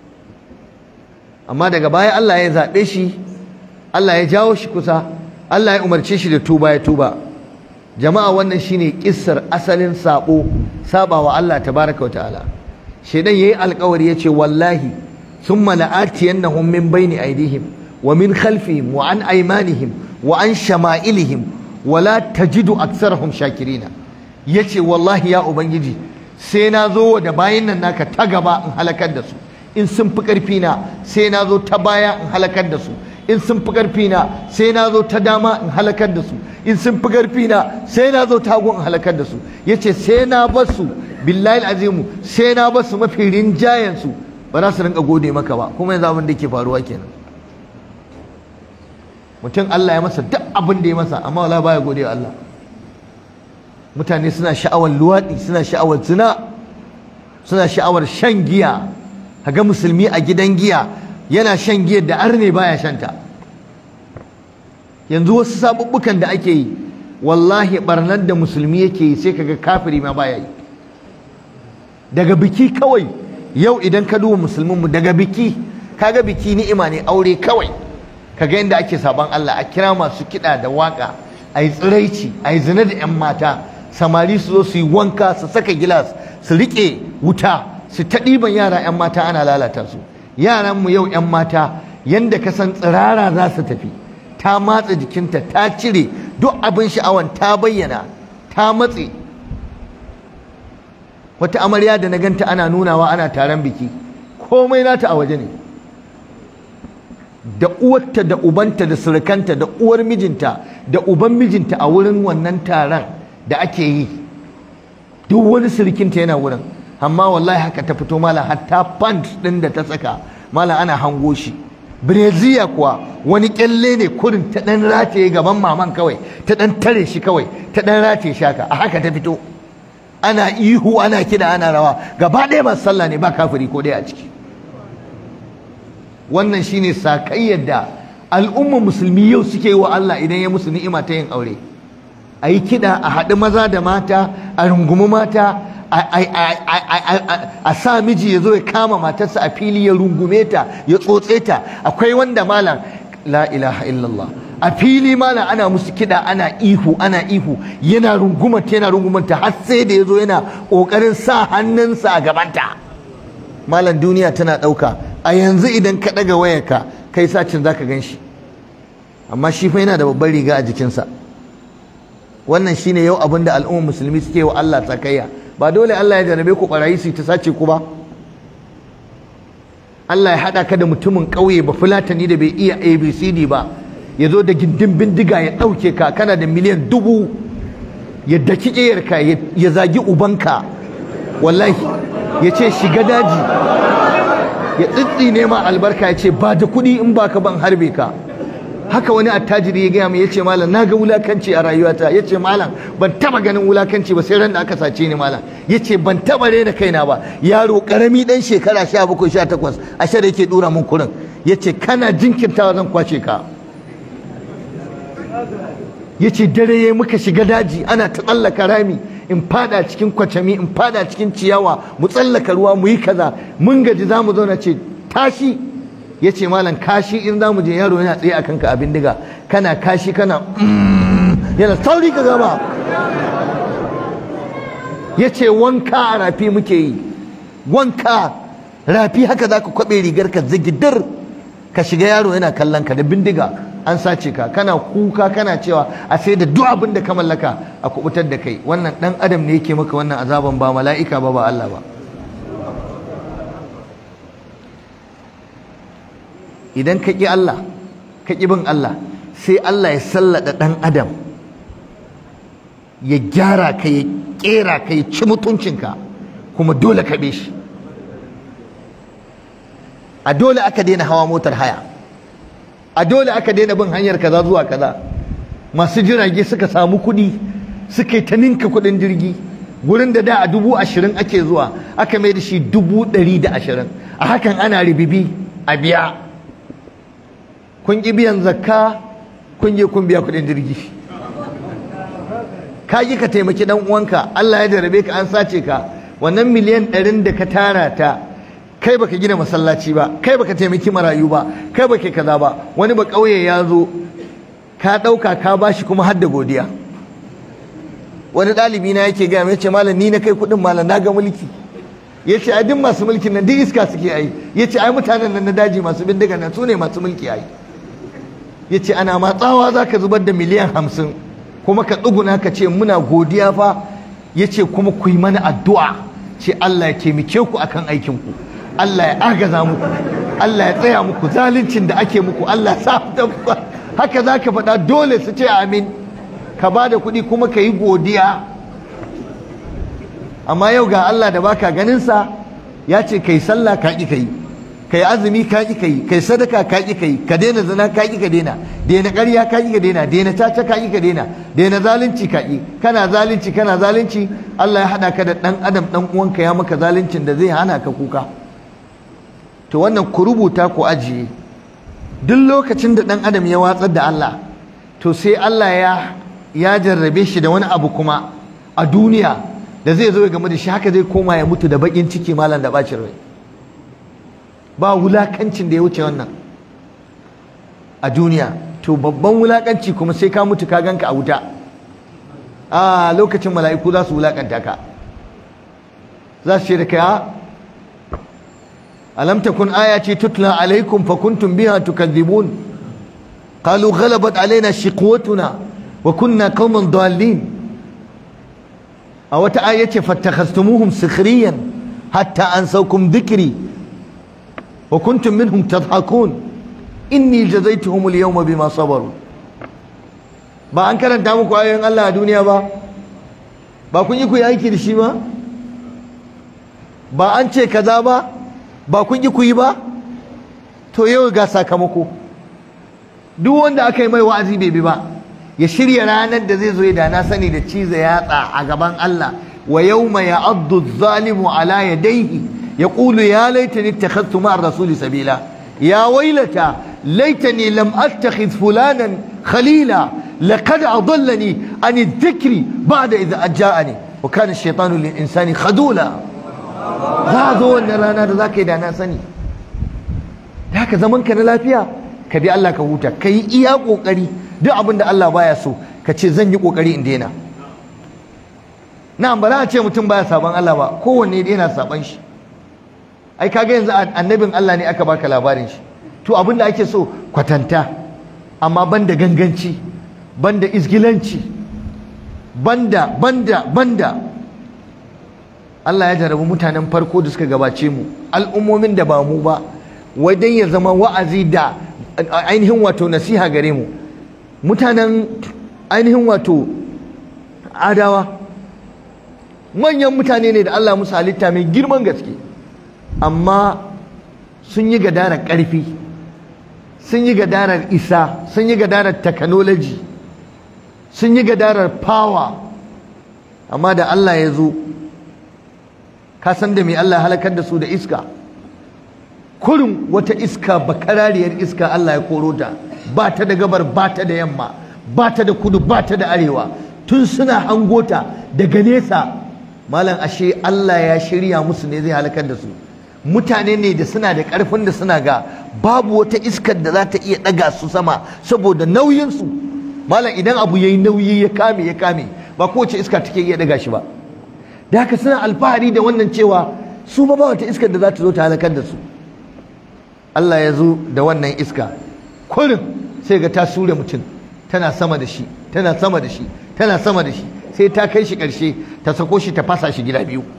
A: amma daga baya Allah ya zaɓe shi Allah ya jawo shi kusa Allah ya umarce shi da tuba ya tuba jama'a wannan shine kissar asalin sabo sabawa Allah tabaraka ta'ala shedan yayi alƙawari yace wallahi thumma la'atiyannahum min baini aydihim wa min khalfihim wa an aymanihim wa an shama'ilihim wa la tajidu aktsarahum shakirina yace wallahi ya ubangiji sai na zo da bayin nan naka ta gaba in halakar da su in sun fi ƙarfi na sai na zo ta baya in halakar da su in sun fi ƙarfi na sai na zo ta dama in halakar da su in sun fi ƙarfi na sai na zo ta in halakar da su yace sai na bar su billahi azimu sai na bar su mafi rinjayen su ba za su rinka gode maka ba kuma yanzu abin da ke faruwa kenan mutum Allah ya masa duk abin da ya masa amma wala baya gode wa Allah mutane suna sha'awar luwaɗi suna sha'awar zina suna sha'awar shan giya ga musulmi a gidan giya yana shan giyar da arne baya shanta yanzu wasu sabubbukan da ake yi wallahi barnar da musulmi yake yi sai kaga kafiri ma baya yi daga biki kawai yau idan ka duba musulmin mu daga biki kaga biki ni'ima ne aure kawai kaga yadda ake saban Allah a kira masu kiɗa da waka a yi tsiraici a yi zina da 'yan mata samari su zo su yi wanka su saka gilas su riƙe wuta su ta ɗiban yara 'yan mata ana lalata su yaranmu yau 'yan mata yanda ka san tsirara za su tafi ta matsa jikinta ta cire duk abin sha'awan ta bayyana ta matse wata amarya da na ganta ana nunawa ana taron biki komai nata a waje ne da uwarta da ubanta da surukanta da uwar mijinta da uban mijinta a wurin wannan taron da ake yi duk wani surukinta yana wurin amma wallahi haka ta fito mala hatta pant din da ta saka mala ana hango shi breziya kuwa wani kyalle ne kurin ta dan rataye gaban maman kawai ta dan tare shi kawai ta dan rataye shi haka a haka ta fito ana ihu ana kida ana rawa gaba ɗaya masu sallah ne ba kafiri ko ɗaya a ciki wannan shine sakayyar da al'ummar musulmi yau suke yi wa Allah idan ya musu ni'ima ta yin aure a yi kiɗa a haɗu maza da mata a rungumi mata a sa miji ya zo ya kama matarsa a fili ya rungume ta ya tsotse ta akwai wanda malam la ilaha illallah a fili malam ana musu kiɗa ana ihu ana ihu yana rungumanta yana rungumanta har sai da ya zo yana ƙoƙarin sa hannunsa a gabanta malam duniya tana ɗauka a yanzu idan ka ɗaga wayarka kai sacin za ka gan shi amma shi fa yana da babbar riga a jikinsa wannan shine yau abin da al'ummar musulmi suke wa Allah tsakayya ba dole Allah ya jarabe ku barayi su ta sace ku ba Allah ya haɗa ka da mutumin ƙauye ba fulatani da bai iya abcd ba ya zo da gindin bindiga ya ɗauke ka kana da miliyan dubu ya daki ƙiyarka ya zagi ubanka wallahi ya ce shiga daji ya tsitsi nema albarka ya ce ba da kuɗi in ba ka ban harbe ka haka wani attajiri ya gaya mai ya ce malam na ga wulakanci a rayuwata ya ce malam ban taba ganin wulakanci ba sai ran da aka sace ni malam ya ce ban taba rena kaina ba yaro karami dan shekara sha bakwai sha takwas a sha da yake dura mun kurin ya ce kana jinkirtawa zan kwace ka ya ce dare ya muka shiga daji ana ta tsallaka rami in fada cikin kwacami in fada cikin ciyawa mu tsallaka ruwa mu yi kaza mun gaji za mu zauna ce tashi ya ce malam kashi in za mu je yaro yana tsaye a kanka abin diga kana kashi kana yana sauri ka gama ya ce wanka a rafi muke yi wanka rafi haka za ka kwaɓe rigar ka zigidar ka shiga yaro yana kallon ka da bindiga an sace ka kana kuka kana cewa a sai da duk abin da ka mallaka a kubutar da kai wannan dan adam ne yake maka wannan azaban ba mala'ika ba ba Allah ba idan ka ƙi Allah ka ƙi bin Allah sai Allah ya sallada ɗan adam ya gyara ka ya ƙera ka ya ci mutuncinka kuma dole ka shi a dole aka daina hawa motar haya a dole aka daina bin hanyar kaza zuwa kaza masu jirage suka samu kuɗi suka yi ta ninka kuɗin jirgi gurin da da a dubu ashirin ake zuwa aka mai da shi dubu ɗari da ashirin a hakan ana ribibi a biya kun ƙi biyan zakka kun je kun biya kuɗin jirgi ka ƙi ka taimaki ɗan uwanka Allah ya jarabe ka an sace ka wannan miliyan ɗarin da ka tara ta kai baka gina masallaci ba kai baka taimaki marayu ba kai baka kaza ba wani ba ƙauye ya zo ka ɗauka ka bashi kuma har da godiya wani ɗalibi na yake gaya mai ce malam ni na kai kuɗin malam na ga mulki ya ce ai duk masu mulkin nan duk iska suke ai ya ce ai mutanen nan na daji masu bindiga nan su ne masu mulki ai ya ce ana matsawa za ka zubar da miliyan hamsin kuma ka tsuguna ka ce muna godiya fa ya ce kuma ku yi mana addu'a ce Allah ya taimake ku akan aikinku Allah ya agaza muku Allah ya tsaya muku zaluncin da ake muku Allah sa haka za ka faɗa dole su ce amin ka ba da kuɗi kuma ka yi godiya amma yau ga Allah da baka ganinsa ya ce kai sallah ka ƙi kai kai azumi ka ƙi kai kai sadaka ka ƙi kai ka daina zina ka ƙi ka daina daina ƙarya ka ƙi ka daina daina caca ka ƙi ka daina daina zalunci ka ƙi kana zalunci kana zalunci Allah ya haɗa ka da ɗan adam ɗan uwanka ya maka zaluncin da zai hana ka kuka to wannan ku rubuta ku ajiye duk lokacin da ɗan adam ya watsar da Allah to sai Allah ya ya jarrabe shi da wani abu kuma a duniya da zai zo ya game da shi haka zai koma ya mutu da bakin ciki malam da bacin rai ba wulakancin da ya wuce wannan a duniya to babban wulakanci kuma sai ka mutu ka ganka a wuta a lokacin mala'iku za su wulakanta ka za su ce da kai alam takun ayati tutla alaikum fa kuntum biha tukadzibun qalu ghalabat alaina shiqwatuna wa kunna qauman dallin a wata aya ce fattakhastumuhum sikhriyan hatta ansawkum dhikri wa kuntum minhum tadhakun inni jazaituhum al-yawma bima sabaru ba an karanta muku ayoyin Allah a duniya ba ba kun yi ku yi aiki da shi ba ba an ce kaza ba ba kun yi ku yi ba to yau ga sakamako duk wanda aka yi mai wa'azi bai bi ba ya shirya ranar da zai zo ya dana sani da ciza yatsa a gaban Allah wa yawma ya'addu adh-dhalimu ala yadayhi yaqulu ya laitani ittakhadhtu ma'a ar-rasuli sabila ya waylata laitani lam attakhidh fulanan khalila laqad adallani an adh-dhikri ba'da idh ja'ani wa kana ash-shaytanu lil-insani khadula za zo wannan rana da zaka yi dana sani da haka zaman ka na lafiya ka bi Allah ka huta ka yi iya kokari duk abin da Allah baya so ka ce zan yi kokari in daina na'am ba za a ce mutum baya saban Allah ba kowanne yana saban shi ai kaga yanzu annabin Allah ne aka baka labarin shi to abin da ake so kwatanta amma banda ganganci banda izgilanci banda banda banda Allah ya jarabi mutanen farko da suka gabace mu al'ummomin da ba mu ba wajen ya zama wa'azi da ainihin wato nasiha gare mu mutanen ainihin wato adawa manyan mutane ne da Allah musu halitta mai girman gaske amma sun yi gadarar ƙarfi sun yi gadarar isa sun yi gadarar technology sun yi gadarar power amma da Allah ya zo ka san da mai Allah halakar da su da iska kurin wata iska bakarariyar iska Allah ya koro ta ba ta da gabar ba ta da yamma ba ta da kudu ba ta da arewa tun suna hangota daga nesa malam ashe Allah ya shirya musu ne zai halakar da su mutane ne da suna da ƙarfin da suna ga babu wata iskar da za ta iya ɗaga su sama saboda nauyinsu malam idan abu ya yi nauyi ya kame ya kame ba kowace iska take iya ɗaga shi ba da haka suna alfahari da wannan cewa su ba ba wata iskar da za ta zo ta halakar da su Allah ya zo da wannan iska kurin sai ga ta sure mutum tana sama da shi tana sama da shi tana sama da shi sai ta kai shi ƙarshe ta sako shi ta fasa shi gida biyu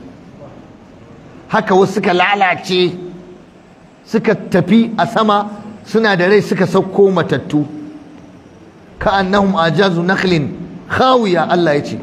A: haka wasu suka lalace suka tafi a sama suna da rai suka sauko matattu ka annahum ajazu nakhlin khawiya Allah ya ce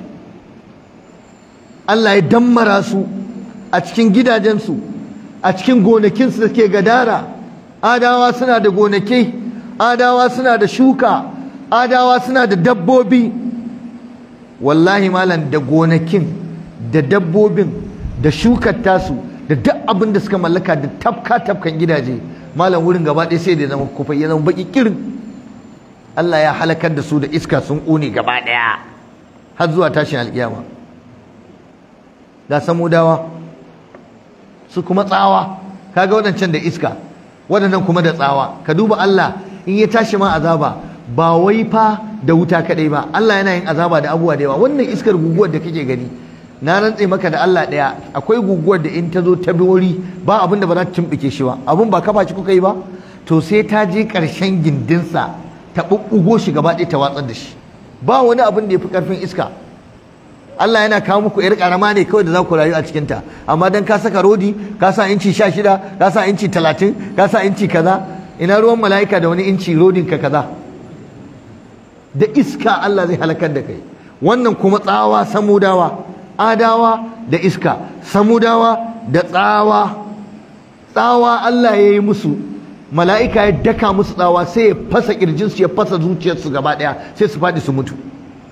A: Allah ya dammara su a cikin gidajensu a cikin gonakinsu da ke gadara adawa suna da gonaki adawa suna da shuka adawa suna da dabbobi wallahi malam da gonakin da dabbobin da shukar tasu da duk abin da suka mallaka da tafka tafkan gidaje malam wurin gaba ɗaya sai da zama kufai ya zama baki kirin Allah ya halakar da su da iska sun ƙone gaba ɗaya har zuwa tashin alƙiyama ga samudawa su kuma tsawa kaga waɗancan da iska waɗannan kuma da tsawa ka duba Allah in ya tashi ma azaba ba wai fa da wuta kaɗai ba Allah yana yin azaba da abubuwa da yawa wannan iskar guguwar da kake gani na rantse maka da Allah ɗaya akwai guguwar da in ta zo ta bi wuri ba abin da ba za ta tumɓuke shi ba abin ba kafa shi kuka yi ba to sai ta je ƙarshen gindinsa ta ɓuɓɓugo shi gaba ɗaya ta watsar da shi ba wani abin da ya fi ƙarfin iska Allah yana kawo muku yar karama ne kawai da za ku rayu a cikinta amma dan ka saka rodi ka sa inci sha shida ka sa inci talatin ka sa inci kaza ina ruwan mala'ika da wani inci rodin ka kaza da iska Allah zai halakar da kai wannan kuma tsawa samudawa adawa da iska samudawa da tsawa tsawa Allah ya yi musu mala'ika ya daka musu tsawa sai ya fasa kirjinsu ya fasa zuciyarsu gaba ɗaya sai su faɗi su mutu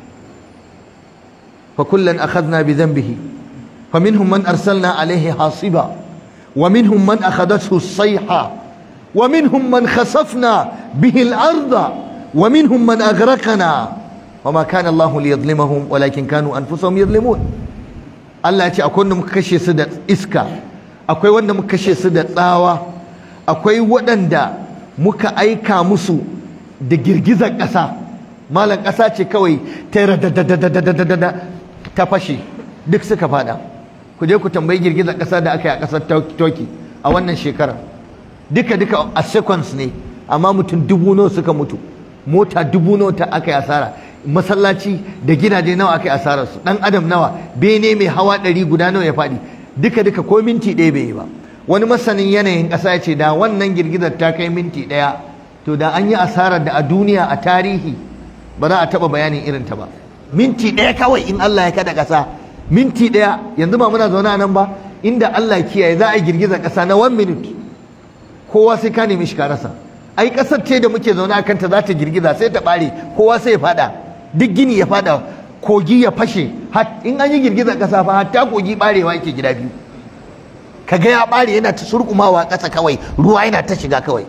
A: فكلا أخذنا بذنبه فمنهم من أرسلنا عليه حاصبا ومنهم من أخذته الصيحة ومنهم من خسفنا به الأرض ومنهم من أغرقنا وما كان الله ليظلمهم ولكن كانوا أنفسهم يظلمون Allah ya ce akwai wanda muka kashe su da iska akwai wanda muka kashe su da tsawa akwai waɗanda muka aika musu da girgizar ƙasa malam ƙasa ce kawai ta radadadadadadada ta fashe duk suka fada ku je ku tambayi girgizar ƙasa da aka yi a ƙasar Turkey a wannan shekarar duka duka a seconds ne amma mutum dubu nawa suka mutu mota dubu nawa ta aka yi asara masallaci da gidaje nawa aka yi asarar su dan adam nawa bene mai hawa ɗari guda nawa ya faɗi duka duka ko minti ɗaya bai yi ba wani masanin yanayin ƙasa ya ce da wannan girgizar ta kai minti ɗaya to da an yi asarar da a duniya a tarihi ba za a taɓa bayanin irin ta ba minti ɗaya kawai in Allah ya kada ƙasa minti ɗaya yanzu ba muna zaune a nan ba inda Allah kiyaye za a yi girgizar ƙasa na one minute kowa sai ka nemi shi ka rasa ai ƙasar ce da muke zaune a kanta za ta girgiza sai ta ɓare kowa sai ya faɗa duk gini ya faɗa kogi ya fashe in an yi girgizar ƙasa fa hatta kogi ɓarewa yake gida biyu kaga ya ɓare yana ta surkumawa ƙasa kawai ruwa yana ta shiga kawai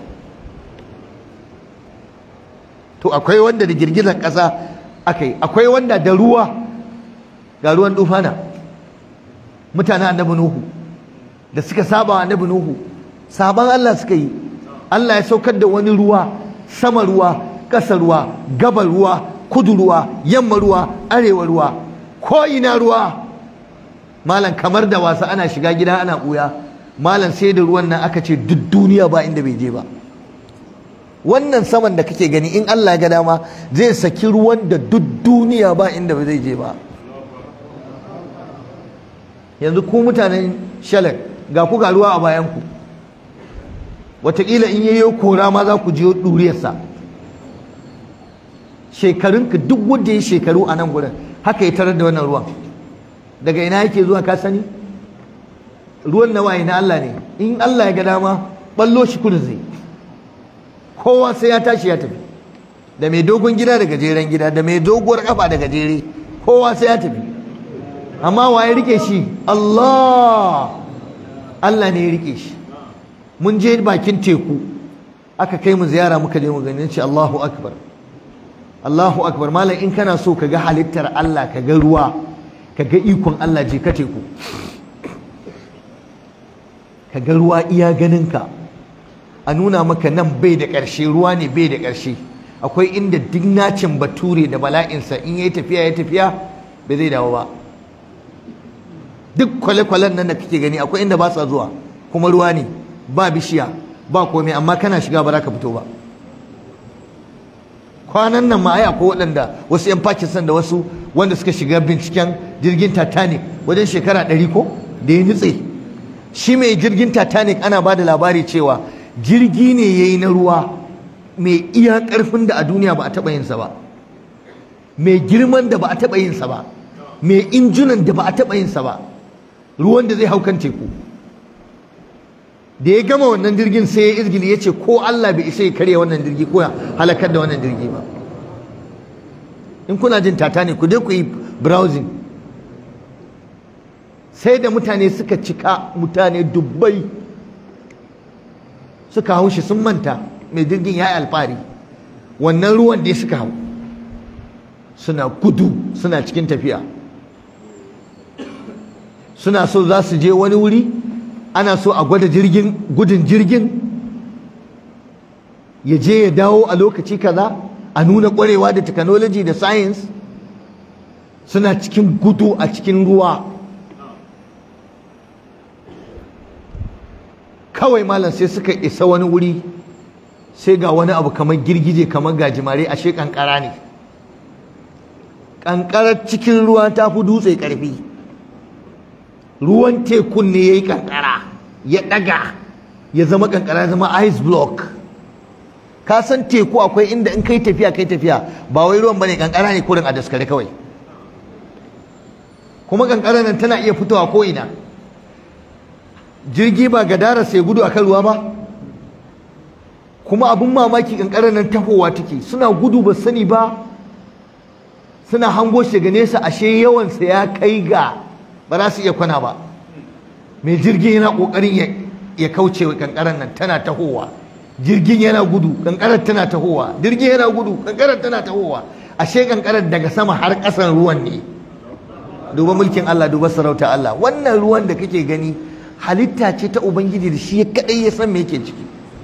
A: to akwai wanda da girgizar ƙasa aka yi akwai wanda da ruwa ga ruwan dufana mutanen annabi nuhu da suka saba wa annabi nuhu saban Allah suka yi Allah ya saukar da wani ruwa sama ruwa ƙasa ruwa gaba ruwa kudu ruwa yamma ruwa arewa ruwa ko ina ruwa malam kamar da wasa ana shiga gida ana ɓuya malam sai da ruwan nan aka ce duk duniya ba inda bai je ba wannan saman da kake gani in Allah ga dama zai saki ruwan da duk duniya ba inda ba zai je ba yanzu ku mutanen shalak ga ku ga ruwa a bayanku wataƙila in yayo kora ma za ku je ɗuriyarsa shekarunka duk wanda ya shekaru a nan gurin haka ya tarar da wannan ruwan daga ina yake zuwa ka sani ruwan na waye na Allah ne in Allah ya ga dama ballo shi kudu zai kowa sai ya tashi ya tafi da mai dogon gida da gajeren gida da mai doguwar kafa da gajere kowa sai ya tafi amma wa ya rike shi Allah Allah ne ya rike shi mun je bakin teku aka kai mu ziyara muka je mu gani ce Allahu akbar Allahu akbar malam in kana so ka ga halittar Allah ka ga ruwa ka ga ikon Allah je ka teku ka ga ruwa iya ganinka a nuna maka nan bai da ƙarshe ruwa ne bai da ƙarshe akwai inda duk nacin bature da bala'insa in ya tafiya ya tafiya bai zai dawo ba duk kwale-kwalen nan da kake gani akwai inda ba sa zuwa kuma ruwa ne ba bishiya ba komai amma kana shiga ba za ka fito ba kwanan nan ma ai akwai waɗanda wasu 'yan Pakistan da wasu wanda suka shiga binciken jirgin Titanic wajen shekara ɗari ko da ya nutse shi mai jirgin Titanic ana ba da labari cewa jirgi ne ya yi na ruwa mai iya ƙarfin da a duniya ba a taɓa yinsa ba mai girman da ba a taɓa yinsa ba mai injunan da ba a taɓa yinsa ba ruwan da zai hau kan teku da ya gama wannan jirgin sai ya izgili ya ce ko Allah bai isa ya karya wannan jirgi ko ya halakar da wannan jirgi ba in kuna jin tata ne ku je ku yi browsing sai da mutane suka cika mutane dubbai suka hau shi sun manta mai jirgin ya yi alfahari wannan ruwan da suka hau suna gudu suna cikin tafiya suna so za su je wani wuri ana so a gwada jirgin gudun jirgin ya je ya dawo a lokaci kaza a nuna kwarewa da technology da science suna cikin gudu a cikin ruwa kawai malam sai suka isa wani wuri sai ga wani abu kamar girgije kamar gajimare ashe kankara ne kankarar cikin ruwa ta fi dutse karfi ruwan tekun ne ya yi kankara ya daga ya zama kankara zama ice block ka san teku akwai inda in kai tafiya kai tafiya ba wai ruwan bane kankara ne kurin a daskare kawai kuma kankara nan tana iya fitowa ko ina jirgi ba gadara sai gudu akan ruwa ba kuma abin mamaki kankarar nan tahowa take suna gudu ba sani ba suna hango shi ga nesa ashe yawansa ya kai ga ba za su iya kwana ba mai jirgin yana kokarin ya kauce wa kankarar nan tana tahowa jirgin yana gudu kankarar tana tahowa jirgin yana gudu kankarar tana tahowa ashe kankarar daga sama har ƙasan ruwan ne duba mulkin Allah duba sarauta Allah wannan ruwan da kake gani halitta ce ta ubangiji da shi kadai ya san me yake ciki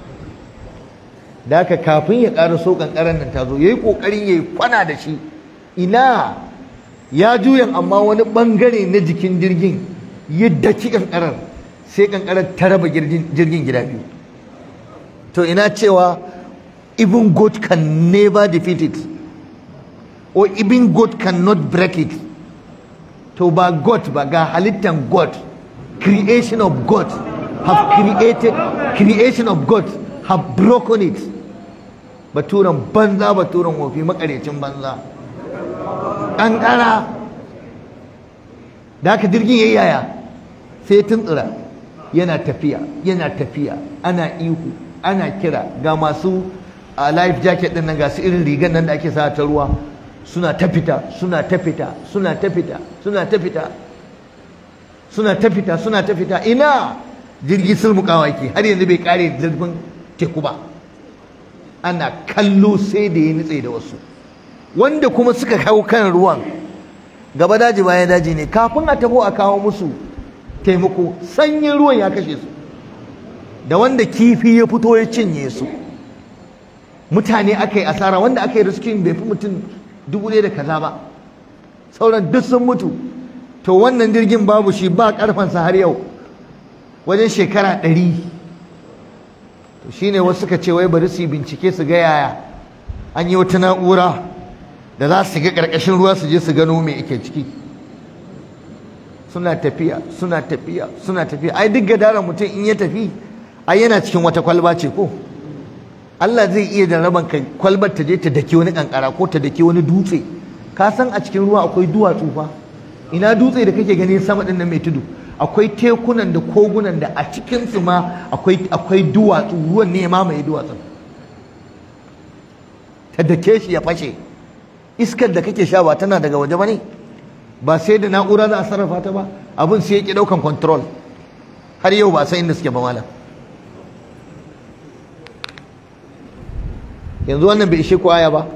A: da haka kafin ya ƙara so kankarar nan ta zo yayi kokarin yayi kwana da shi ina ya juyan amma wani bangare na jikin jirgin ya daki kankarar sai kankarar ta raba jirgin gida biyu to ina cewa even God can never defeat it or even God cannot break it to ba God ba ga halittan God creation of God have created creation of God have broken it baturan banza baturan wofi makarecin banza ƙanƙara da haka jirgin yayi yaya sai tuntsura yana tafiya yana tafiya ana ihu ana kira ga masu a life jacket din nan ga su irin rigan nan da ake sa ta ruwa suna ta fita suna ta fita suna ta fita suna ta fita suna ta fita suna ta fita ina jirgi sulmukawa ke har yanzu bai kare zurfin teku ba ana kallo sai da ya nutse da wasu wanda kuma suka hau kan ruwan gaba daji bayan daji ne kafin a taho a kawo musu taimako sanyin ruwan ya kashe su da wanda kifi ya fito ya cinye su mutane aka yi asara wanda aka yi riskin bai fi mutum dubu ɗaya da kaza ba sauran duk sun mutu to wannan jirgin babu shi ba karfansa har yau wajen shekara ɗari to shine wasu suka ce wai bari su yi bincike su ga yaya an yi wata na'ura da za su ga ƙarƙashin ruwa su je su gano me ake ciki suna tafiya suna tafiya suna tafiya ai duk gadaran mutum in ya tafi ai yana cikin wata kwalba ce ko Allah zai iya da raban kai kwalbar ta je ta dake wani kankara ko ta dake wani dutse ka san a cikin ruwa akwai duwatsu fa ina dutse da kake gani sama din nan mai tudu akwai tekunan da kogunan da a cikin su ma akwai akwai duwatsu ruwan ne ma mai duwatsun ta dake shi ya fashe iskar da kake sha ba tana daga waje bane ba sai da na'ura za a sarrafa ta ba abin sai ya ki daukan control har yau ba san inda suke ba malam yanzu wannan bai ishe ku aya ba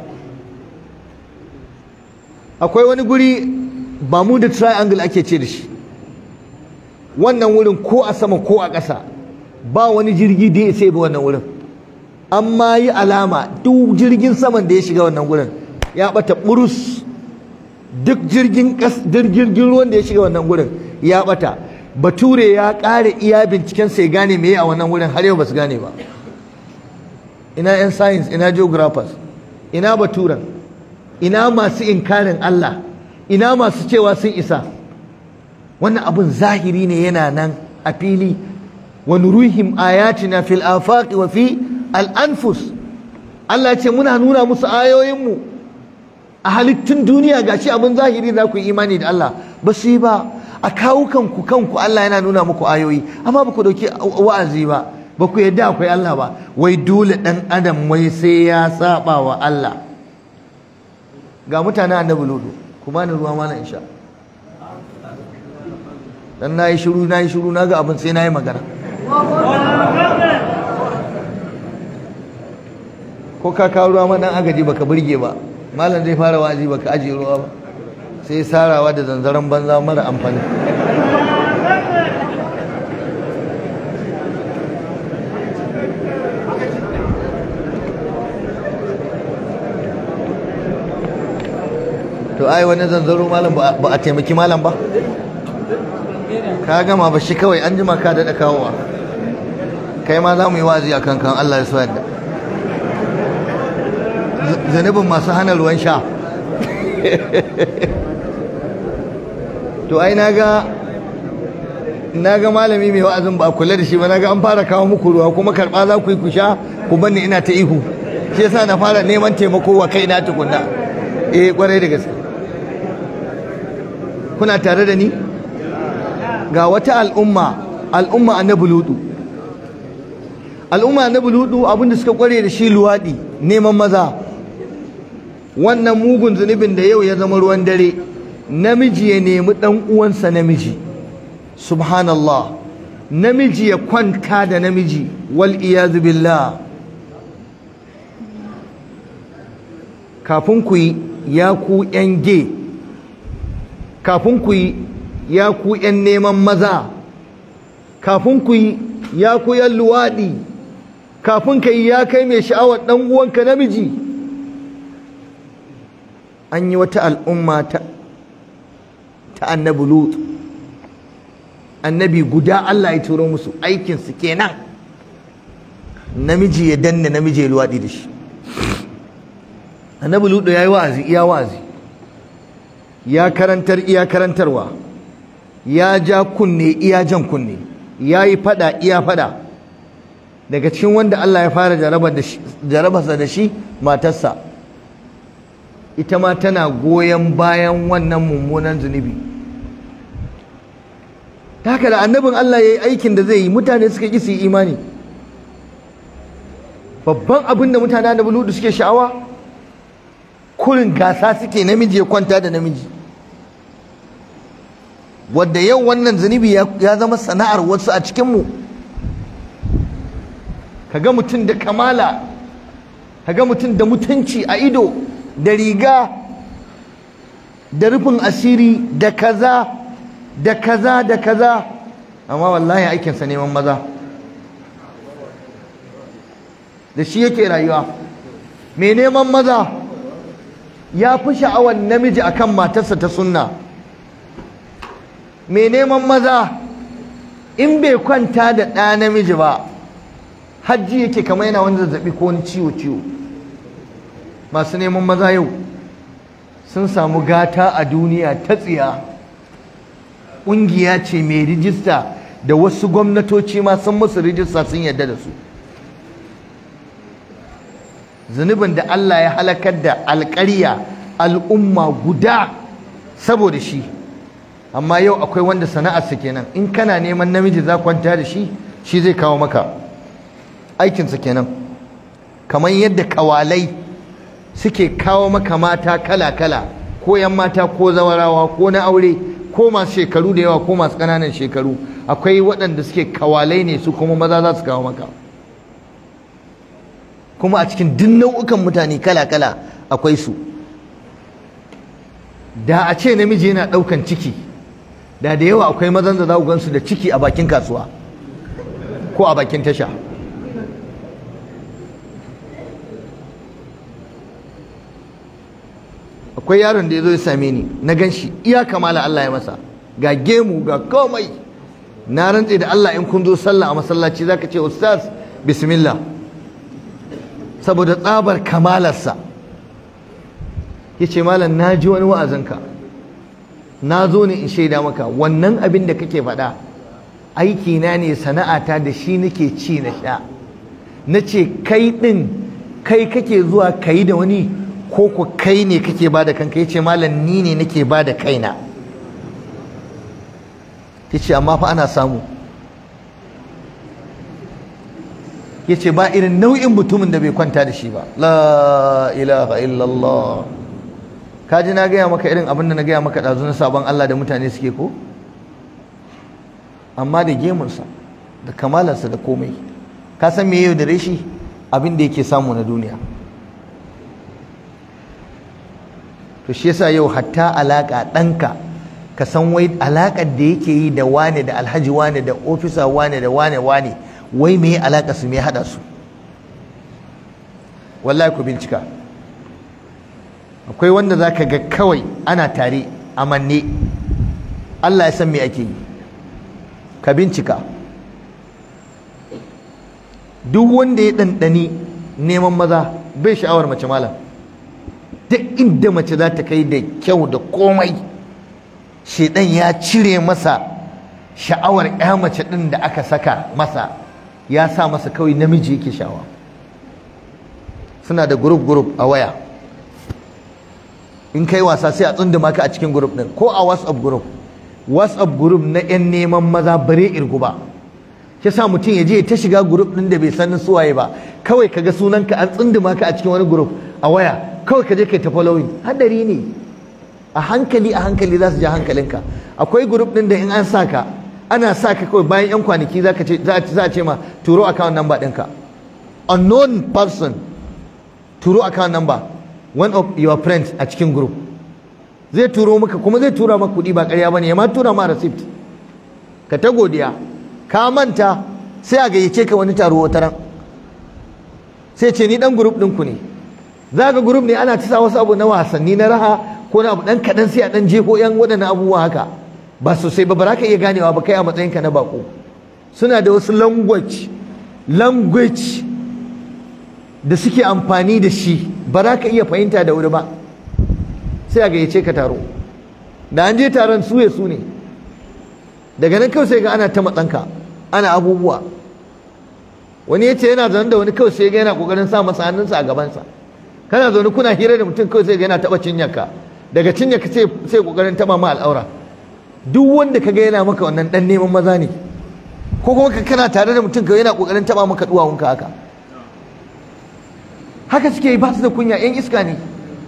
A: akwai wani guri ba mu da triangle ake ce da shi wannan wurin ko a sama ko a ƙasa ba wani jirgi da ya sai ba wannan wurin amma yi alama duk jirgin saman da ya shiga wannan wurin ya bata burus duk jirgin jirgin ruwan da ya shiga wannan wurin ya bata bature ya ƙara iya binciken sai gane me a wannan wurin har yau ba su gane ba ina 'yan science ina geographers ina baturan ina masu inkarin Allah ina masu cewa sun isa wannan abun zahiri ne yana nan a fili wa nuruhim ayatina fil afaqi wa fi al anfus Allah ce muna nuna musu ayoyinmu a halittun duniya gashi abun zahiri za ku yi imani da Allah ba su yi ba a kawukanku kanku Allah yana nuna muku ayoyi amma ba ku dauki wa'azi ba ba ku yadda akwai Allah ba wai dole ɗan adam wai sai ya saba wa Allah ga mutanen annabi lodo ku bani ruwa mana insha dan nayi shiru nayi shiru naga abin sai nayi magana ko ka kawo ruwa ma dan agaji baka burge ba malam zai fara wazi baka ajiye ruwa ba sai sarawa da zanzaran banza mara amfani to ai wani zanzaro malam ba a taimaki malam ba ka gama ba shi kawai an jima ka daɗa kawowa kai ma za mu yi wazi a kankan Allah ya so yadda zanibin masu hana ruwan sha to ai naga naga malami mai wa'azin ba kula da shi ba naga an fara kawo muku ruwa kuma karba za ku yi ku sha ku banni ina ta ihu shi yasa na fara neman taimako wa kaina tukunna eh kwarai da gaske kuna tare da ni ga wata al'umma al'umma annabi ludu al'umma annabi ludu abinda suka kware da shi luwadi neman maza wannan mugun zunubin da yau ya zama ruwan dare namiji ya nemi dan uwansa namiji subhanallah namiji ya kwanta da namiji wal iyazu billah kafin ku yi ya ku yan ge kafin ku yi ya ku yan neman maza kafin ku yi ya ku yan luwaɗi kafin ka yi ya kai mai sha'awar ɗan uwanka namiji an yi wata al'umma ta ta annabi lut annabi guda Allah ya turo musu aikinsu kenan namiji ya danna namiji ya luwaɗi da shi annabi lut ya yi wa'azi iya wa'azi ya karantar iya karantarwa ya ja kunne iya jan kunne ya yi fada iya fada daga cikin wanda Allah ya fara jarabarsa da shi matarsa ita ma tana goyon bayan wannan mummunan zunubi ta haka da annabin Allah ya yi aikin da zai yi mutane suka ƙi su yi imani babban abin da mutane annabi ludu suke sha'awa kurin gasa suke namiji ya kwanta da namiji wadda yau wannan zunubi ya zama sana'ar wasu a cikinmu kaga mutum da kamala kaga mutum da mutunci a ido da riga da rufin asiri da kaza da kaza da kaza amma wallahi aikinsa neman maza da shi yake rayuwa mai neman maza ya fi sha'awar namiji akan matarsa ta sunna mai neman maza in bai kwanta da ɗa namiji ba hajji yake kamar yana wani zazzaɓi ko wani ciwo-ciwo masu neman maza yau sun samu gata a duniya ta tsiya ƙungiya ce mai rijista da wasu gwamnatoci ma sun musu rijista sun yarda da su zunubin da Allah ya halakar da alƙarya al'umma guda saboda shi amma yau akwai wanda sana'arsa kenan in kana neman namiji za kwanta da shi shi zai kawo maka aikinsa kenan kamar yadda kawalai suke kawo maka mata kala-kala ko yan mata ko zawarawa ko na aure ko masu shekaru da yawa ko masu ƙananan shekaru akwai waɗanda suke kawalai ne su kuma maza za su kawo maka kuma a cikin duk nau'ukan mutane kala-kala akwai su da a ce namiji yana ɗaukan ciki da da yawa akwai mazan da za ku gansu da ciki a bakin kasuwa ko a bakin tasha akwai yaron da ya zo ya same ni na gan shi iya kamala Allah ya masa ga gemu ga komai na rantse da Allah in kun zo sallah a masallaci zaka ce ustaz bismillah saboda tsabar kamalarsa ya ce malam na ji wani wa'azinka na zo ne in shaida maka wannan abin da kake faɗa aiki na ne sana'ata da shi nake ci na sha na ce kai ɗin kai kake zuwa ka yi da wani ko ku kai ne kake ba da kanka ya ce malam ni ne nake ba da kaina ya ce amma fa ana samu ya ce ba irin nau'in mutumin da bai kwanta da shi ba la ilaha illallah ka ji na gaya maka irin abin da na gaya maka ɗazu na sabon Allah da mutane suke ko amma da gemunsa da kamalarsa da komai ka san me yau da shi abin da yake samu na duniya to shi yasa yau hatta alaka ɗanka ka san wai alakar da yake yi da wane da alhaji wane da ofisa wane da wane wane wai me alaka su me hada su wallahi ku bincika akwai wanda za ka ga kawai ana tare a manne Allah ya san me ake yi ka bincika duk wanda ya ɗanɗani neman maza bai sha'awar mace malam duk inda mace za ta kai da kyau da komai shedan ya cire masa sha'awar ya mace ɗin da aka saka masa ya sa masa kawai namiji yake sha'awa suna da group group a waya in kai wasa sai a tsunduma ka a cikin group ɗin ko a whatsapp group whatsapp group na 'yan neman maza bare irgu ba shi sa mutum ya je ta shiga group ɗin da bai sanin suwaye ba kawai ka ga sunanka an tsunduma ka a cikin wani group a waya kawai ka je kai ta following hadari ne a hankali a hankali za su ja hankalinka akwai group ɗin da in an sa ka ana sa ka kawai bayan 'yan kwanaki za a ce ma turo account number ɗinka unknown person turo account number one of your friends a cikin group zai turo maka kuma zai tura maka kuɗi ba ƙarya bane ya ma tura ma receipt ka ta godiya ka manta sai a gayyace ka wani taro wata ran sai ce ni dan group ɗinku ne za ga group ne ana ta sa wasu abu na wasanni na raha ko na abu dan kaɗan sai a dan jefo yan waɗannan abubuwa haka ba sosai ba ba za ka iya ganewa ba kai a matsayinka na bako suna da wasu language language da suke amfani da shi ba za ka iya fahimta da wuri ba sai a gayyace ka taro da an je taron suye su ne daga nan kawai sai ga ana ta matsanka ana abubuwa wani ya ce yana zaune da wani kawai sai ga yana kokarin sa masa hannunsa a gabansa kana zaune kuna hira da mutum kawai sai ga yana taba cinyarka daga cinyarka sai sai kokarin taba ma al'aura duk wanda kaga yana maka wannan dan neman maza ne ko kuma kana tare da mutum kawai yana kokarin taba maka duwawunka haka haka suke yi ba su da kunya yan iska ne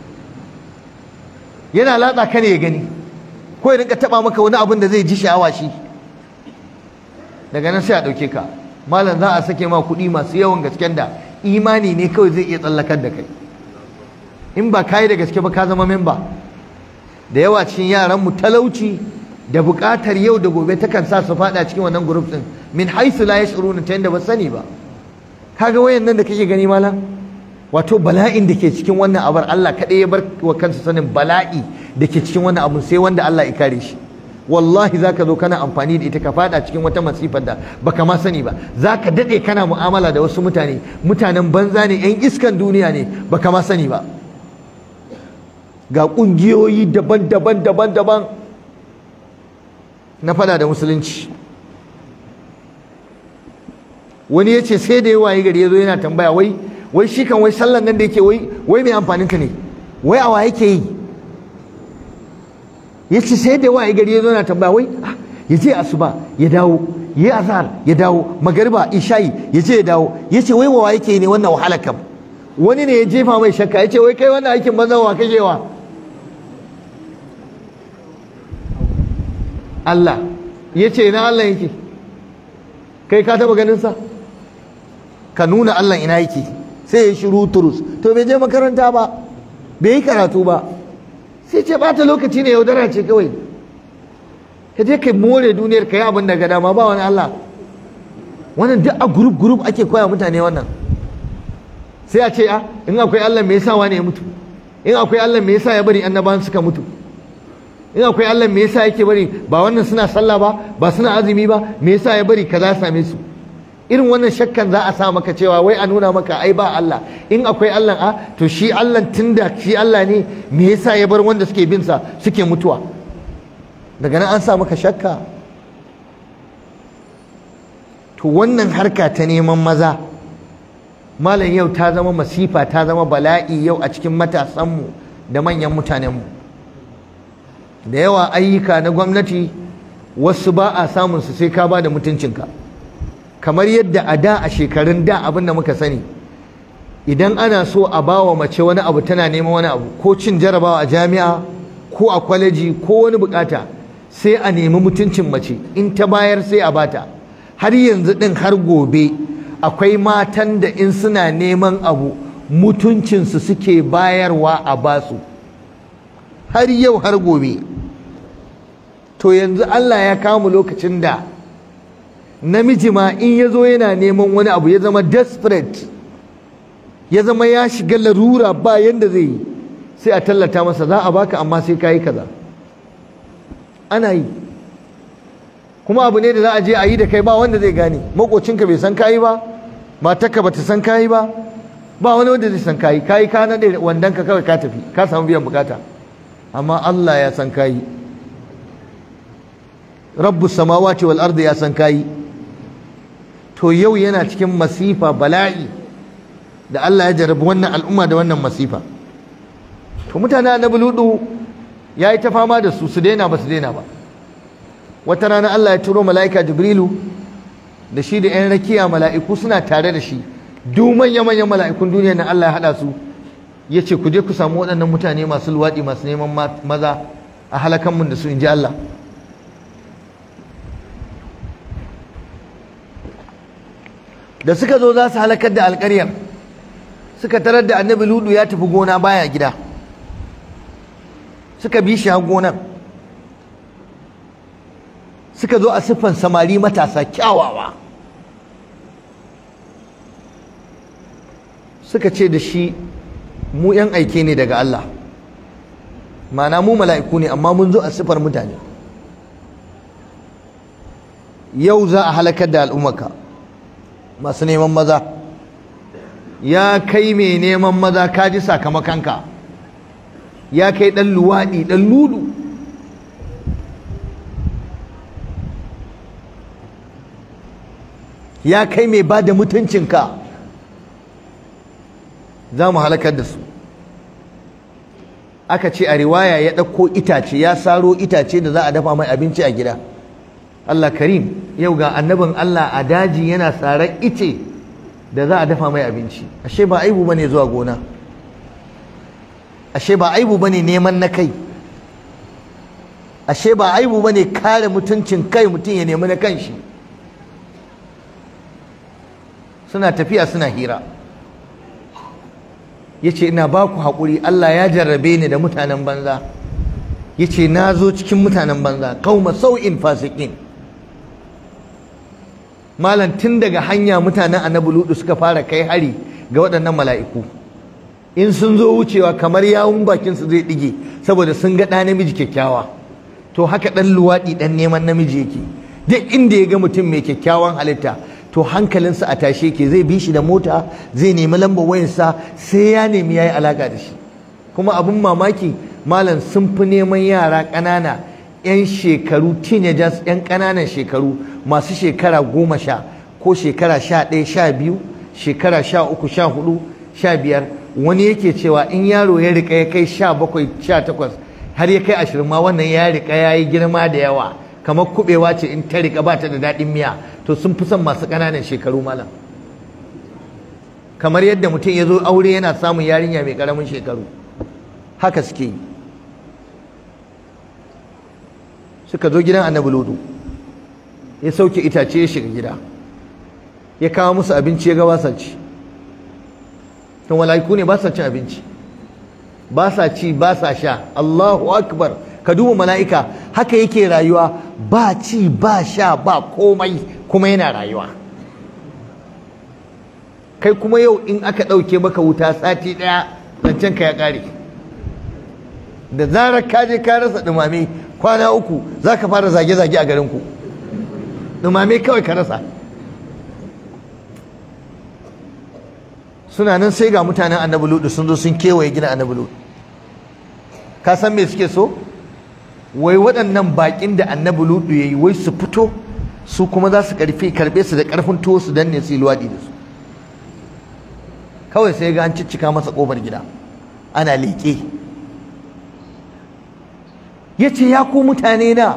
A: yana latsa ka ne ya gani ko ya rinka taba maka wani abin da zai ji sha'awa shi daga nan sai a ɗauke ka malam za a sake ma kuɗi masu yawan gasken da imani ne kawai zai iya tsallakar da kai in ba kayi da gaske ba ka zama memba da yawa cikin yaran mu talauci da buƙatar yau da gobe takan sa su faɗa cikin wannan group din min haisu la yash'uruna ta yanda ba sani ba kaga wayan nan da kake gani malam wato bala'in da ke cikin wannan abar Allah kaɗai ya bar wa kansa sanin bala'i da ke cikin wannan abu sai wanda Allah ya kare shi wallahi zaka zo kana amfani da ita ka fada cikin wata masifar da baka ma sani ba zaka dade kana mu'amala da wasu mutane mutanen banza ne yan iskan duniya ne baka ma sani ba ga kungiyoyi daban-daban daban-daban na fada da musulunci wani ya ce sai da yawa yi gari ya zo yana tambaya wai wai shi kan wai sallan nan da yake wai wai mai amfanin ta ne wai awa yake yi ya ce sai da waye gari ya zo na tambaya wai ya je asuba ya dawo ya yi azhar ya dawo magariba isha'i ya je ya dawo ya ce wai wa yake ne wannan wahala kam wani ne ya jefa mai shakka ya ce wai kai wannan aikin banza wa kake wa Allah ya ce ina Allah yake kai ka taba ganin sa ka nuna Allah ina yake sai ya shiru turus to bai je makaranta ba bai yi karatu ba sai ce bata lokaci ne yaudara ce kawai ka je kai more duniyar ka yi abin da ga dama ba wani Allah wannan duk a gurup gurup ake koya mutane wannan sai a ce a in akwai Allah me yasa wani ya mutu in akwai Allah me yasa ya bari annabawan suka mutu in akwai Allah me yasa yake bari ba wannan suna sallah ba ba suna azumi ba me yasa ya bari kaza same su irin wannan shakkan za a sa maka cewa wai a nuna maka ai ba Allah in akwai Allah a to shi Allah tunda shi Allah ne me yasa ya bar wanda suke bin sa suke mutuwa daga nan an sa maka shakka to wannan harka ta neman maza malam yau ta zama masifa ta zama bala'i yau a cikin matasanmu da manyan mutanenmu da yawa ayyuka na gwamnati wasu ba a samun su sai ka ba da mutuncinka kamar yadda a da a shekarun da abin da muka sani idan ana so a ba wa mace wani abu tana neman wani abu ko cin jarabawa a jami'a ko a kwaleji ko wani bukata sai a nemi mutuncin mace in ta bayar sai a bata har yanzu din har gobe akwai matan da in suna neman abu mutuncinsu suke bayarwa a basu har yau har gobe to yanzu Allah ya kamu lokacin da namiji ma in ya zo yana neman wani abu ya zama desperate ya zama ya shiga larura ba yanda zai yi sai a tallata masa za a baka amma sai ka yi kaza ana yi kuma abu ne da za a je a yi da kai ba wanda zai gane makocinka bai san kayi ba matarka ba ta san kayi ba ba wani wanda zai san kayi kayi ka naɗe wandonka kawai ka tafi ka samu biyan bukata amma Allah ya san kayi rabbu samawati wal ardi ya san kayi to yau yana cikin masifa bala'i da Allah ya jarabi wannan al'umma da wannan masifa to mutane annabi ludu ya yi ta fama da su su daina ba su daina ba wata rana Allah ya turo mala'ika jibrilu da shi da 'yan rakiya mala'iku suna tare da shi duk manya-manyan mala'ikun duniya na Allah ya haɗa su ya ce ku je ku samu waɗannan mutane masu luwaɗi masu neman maza a halakan mun da su in ji Allah da suka zo za su halakar da alƙaryar suka tarar da annabi ludu ya tafi gona baya gida suka bi shi har gonan suka zo a siffan samari matasa kyawawa suka ce da shi mu 'yan aike ne daga Allah mana mu mala'iku ne amma mun zo a siffar mutane yau za a halakar da al'ummaka masu neman maza ya kai mai neman maza ka ji sakamakonka ya kai ɗan luwaɗi ɗan ludu ya kai mai ba da mutuncinka za mu halakar da su aka ce a riwaya ya ɗauko itace ya saro itace da za a dafa mai abinci a gida Allah karim yau ga annabin Allah a daji yana tsaron ice da za a dafa mai abinci ashe ba aibu bane zuwa gona ashe ba aibu bane neman na kai ashe ba aibu bane kare mutuncin kai mutum ya nemi na kanshi suna tafiya suna hira yace ina ba ku haƙuri Allah ya jarrabe ni da mutanen banza yace na zo cikin mutanen banza qauma sau'in fasikin malam tun daga hanya mutanen annabi ludu suka fara kai hari ga waɗannan mala'iku in sun zo wucewa kamar yawun bakin su zai dige saboda sun ga ɗa namiji kyakkyawa to haka ɗan luwaɗi ɗan neman namiji yake duk inda ya ga mutum mai kyakkyawan halitta to hankalinsa a tashe yake zai bi shi da mota zai nemi lambar wayarsa sai ya nemi yayi alaka da shi kuma abin mamaki malam sun fi neman yara ƙanana 'yan shekaru teenagers 'yan ƙananan shekaru masu shekara goma sha ko shekara sha ɗaya sha biyu shekara sha uku sha hudu sha biyar wani yake cewa in yaro ya riƙa ya kai sha bakwai sha takwas har ya kai ashirin ma wannan ya riƙa ya yi girma da yawa kamar kuɓewa ce in ta riƙa ba ta da daɗin miya to sun fi son masu ƙananan shekaru malam kamar yadda mutum ya zo aure yana samun yarinya mai ƙaramin shekaru haka suke yi suka zo gidan annabi lodo ya sauke itace ya shiga gida ya kawo musu abinci ya ga ba sa ci to mala'iku ne ba sa cin abinci ba sa ci ba sa sha Allahu akbar ka duba mala'ika haka yake rayuwa ba ci ba sha ba komai kuma yana rayuwa kai kuma yau in aka ɗauke maka wuta sati ɗaya zancen ka ya ƙare da zarar ka je ka rasa ɗumame kwana uku za ka fara zage-zage a garinku ɗumame kawai ka rasa suna nan sai ga mutanen annabi ludu sun zo sun kewaye gina annabi ludu ka san me suke so wai waɗannan baƙin da annabi ludu ya yi wai su fito su kuma za su karɓe su da ƙarfin tuwo su danne su yi luwaɗi da su kawai sai ga an ciccika masa ƙofar gida ana leƙe ya ce ya ku mutane na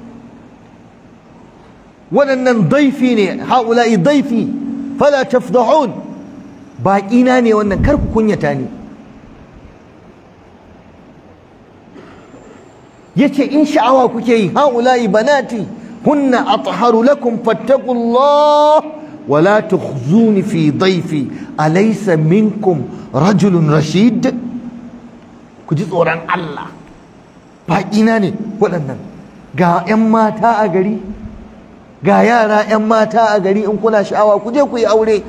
A: waɗannan daifi ne ha'ula'i daifi fala tafdahun baƙina ne wannan kar ku kunyata ni yace in sha'awa kuke yi haula'i banati hunna atharu lakum fattaqullah wala tukhzuni fi dhayfi alaysa minkum rajulun rashid ku ji tsoron Allah baƙina ne waɗannan ga 'yan mata a gari ga yara 'yan mata a gari in kuna sha'awa ku je ku yi aure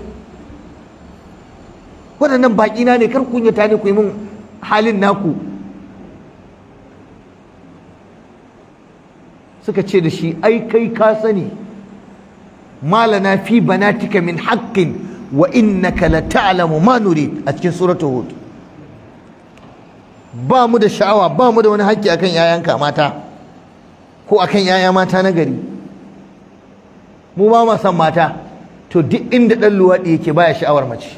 A: waɗannan baƙina ne kar kunyata ne ku yi min halin naku suka ce da shi ai kai ka sani malana fi banatika min haqqin wa innaka la ta'lamu ma nurid a cikin suratul hud ba mu da sha'awa ba mu da wani haƙƙi akan yayanka mata ko akan yaya mata na gari mu ba ma san mata to duk inda ɗan luwaɗi yake baya sha'awar mace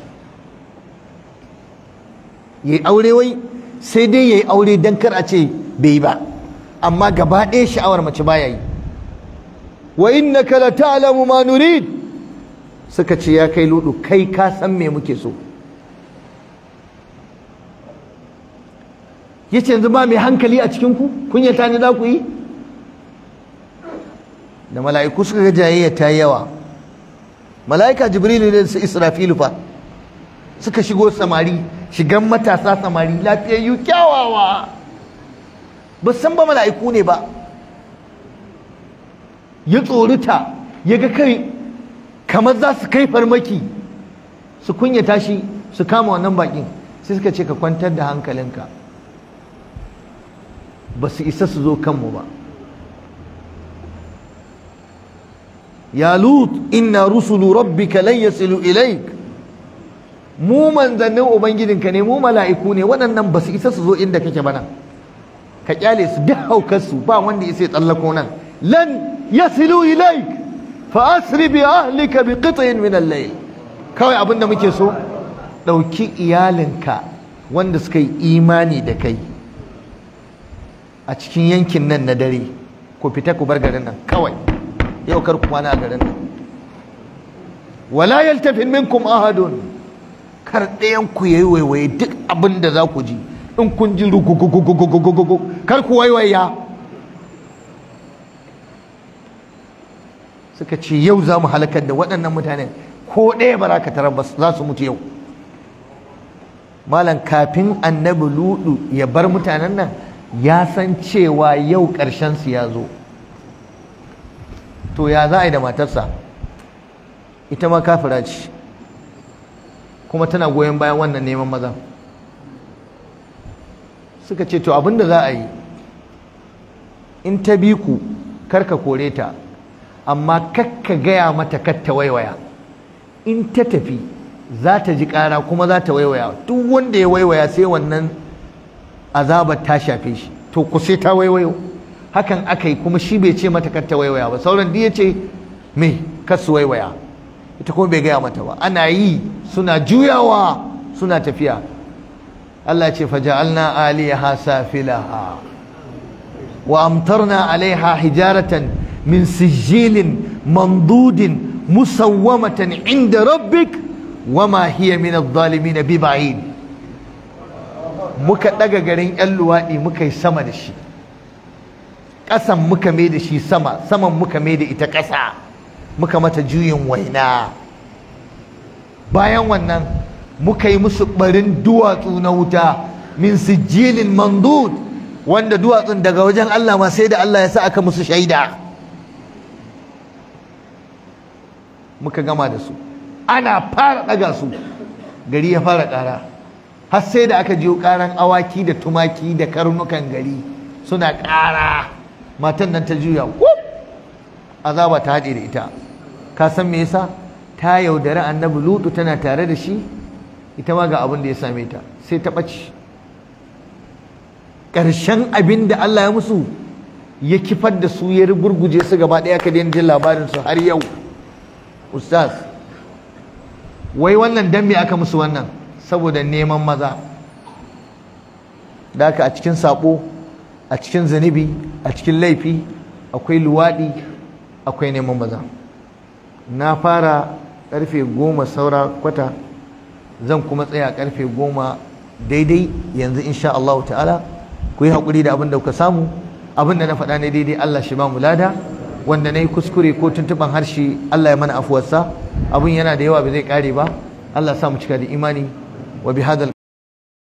A: yayi aure wai sai dai yayi aure dan kar a ce bai yi ba amma gaba ɗaya sha'awar mace baya yi wa innaka la ta'lamu ma nurid suka ce ya kai ludu kai ka san me muke so yace yanzu ba mai hankali a cikin ku kunyata ne za ku yi da mala'iku suka ga jayayya ta yawa mala'ika jibrilu ne su israfilu fa suka shigo samari shigan matasa samari lafiyayyu kyawawa ba san ba mala'iku ne ba ya tsorita ya ga kai kamar za su kai farmaki su kunyata shi su kama wannan bakin sai suka ce ka kwantar da hankalinka ba su isa su zo kanmu ba ya lut inna rusulu rabbika lan yasilu ilaik mu manzannin ubangijinka ne mu mala'iku ne waɗannan ba su isa su zo inda kake bana ka kyale su duk haukarsu ba wanda ya sai tsallako nan lan yasilu ilaik fa asri bi ahlika bi qit'in min al-layl kawai abin da muke so ɗauki iyalinka wanda suka yi imani da kai a cikin yankin nan na dare ku fita ku bar garin nan kawai yau kar ku kwana a garin nan wala yaltafin minkum ahadun kar ɗayan ku yayi waiwaye duk abin da za ku ji in kun ji rugugugugugugugugu kar ku waiwaya suka ce yau za mu halakar da waɗannan mutanen ko ɗaya ba za ka tarar ba za su mutu yau malam kafin annabi ludu ya bar mutanen nan ya san cewa yau ƙarshen su ya zo to ya za a yi da matarsa ita ma kafira ce kuma tana goyon bayan wannan neman maza suka ce to abinda za a yi in ta bi ku karka kore ta amma kakka gaya mata katta waiwaya in ta tafi za ta ji ƙara kuma za ta waiwaya duk wanda ya waiwaya sai wannan azabar ta shafe shi to ku sai ta waiwayo hakan aka yi kuma shi bai ce mata katta waiwaya ba sauran ya ce me kasu waiwaya ita kuma bai gaya mata ba ana yi suna juyawa suna tafiya Allah ce faja'alna aliyaha safilaha wa amtarna alaiha hijaratan min sijilin mandudin musawwamatan inda rabbik wama hiya min adh-dhalimin biba'id muka daga garin yan luwadi muka yi sama da shi ƙasan muka mai da shi sama saman muka mai da ita ƙasa muka mata juyin waina bayan wannan muka yi musu barin duwatsu na wuta min sijilin mandud wanda duwatsun daga wajen Allah ma sai da Allah ya sa aka musu shaida muka gama da su ana fara ɗaga su gari ya fara ƙara har sai da aka jiyo ƙaran awaki da tumaki da karnukan gari suna ƙara matan nan ta juya azaba ta haɗe da ita ka san me yasa ta yaudari annabi lutu tana tare da shi ita ma ga abin da ya same ta sai ta ɓace ƙarshen abin da Allah ya musu ya kifar da su ya gurguje su gaba ɗaya ka daina jin labarin su har yau ustaz wai wannan dan me aka musu wannan saboda neman maza da haka a cikin saɓo a cikin zunubi a cikin laifi akwai luwaɗi akwai neman maza na fara ƙarfe goma saura kwata zan kuma tsaya ƙarfe goma daidai yanzu insha Allah ta'ala ku yi haƙuri da abin da kuka samu abin da na faɗa ne daidai Allah shi ba mu lada wanda na yi kuskure ko tuntuɓan harshe Allah ya mana afuwarsa abin yana da yawa ba zai ƙare ba Allah sa mu cika da imani wa bi hadal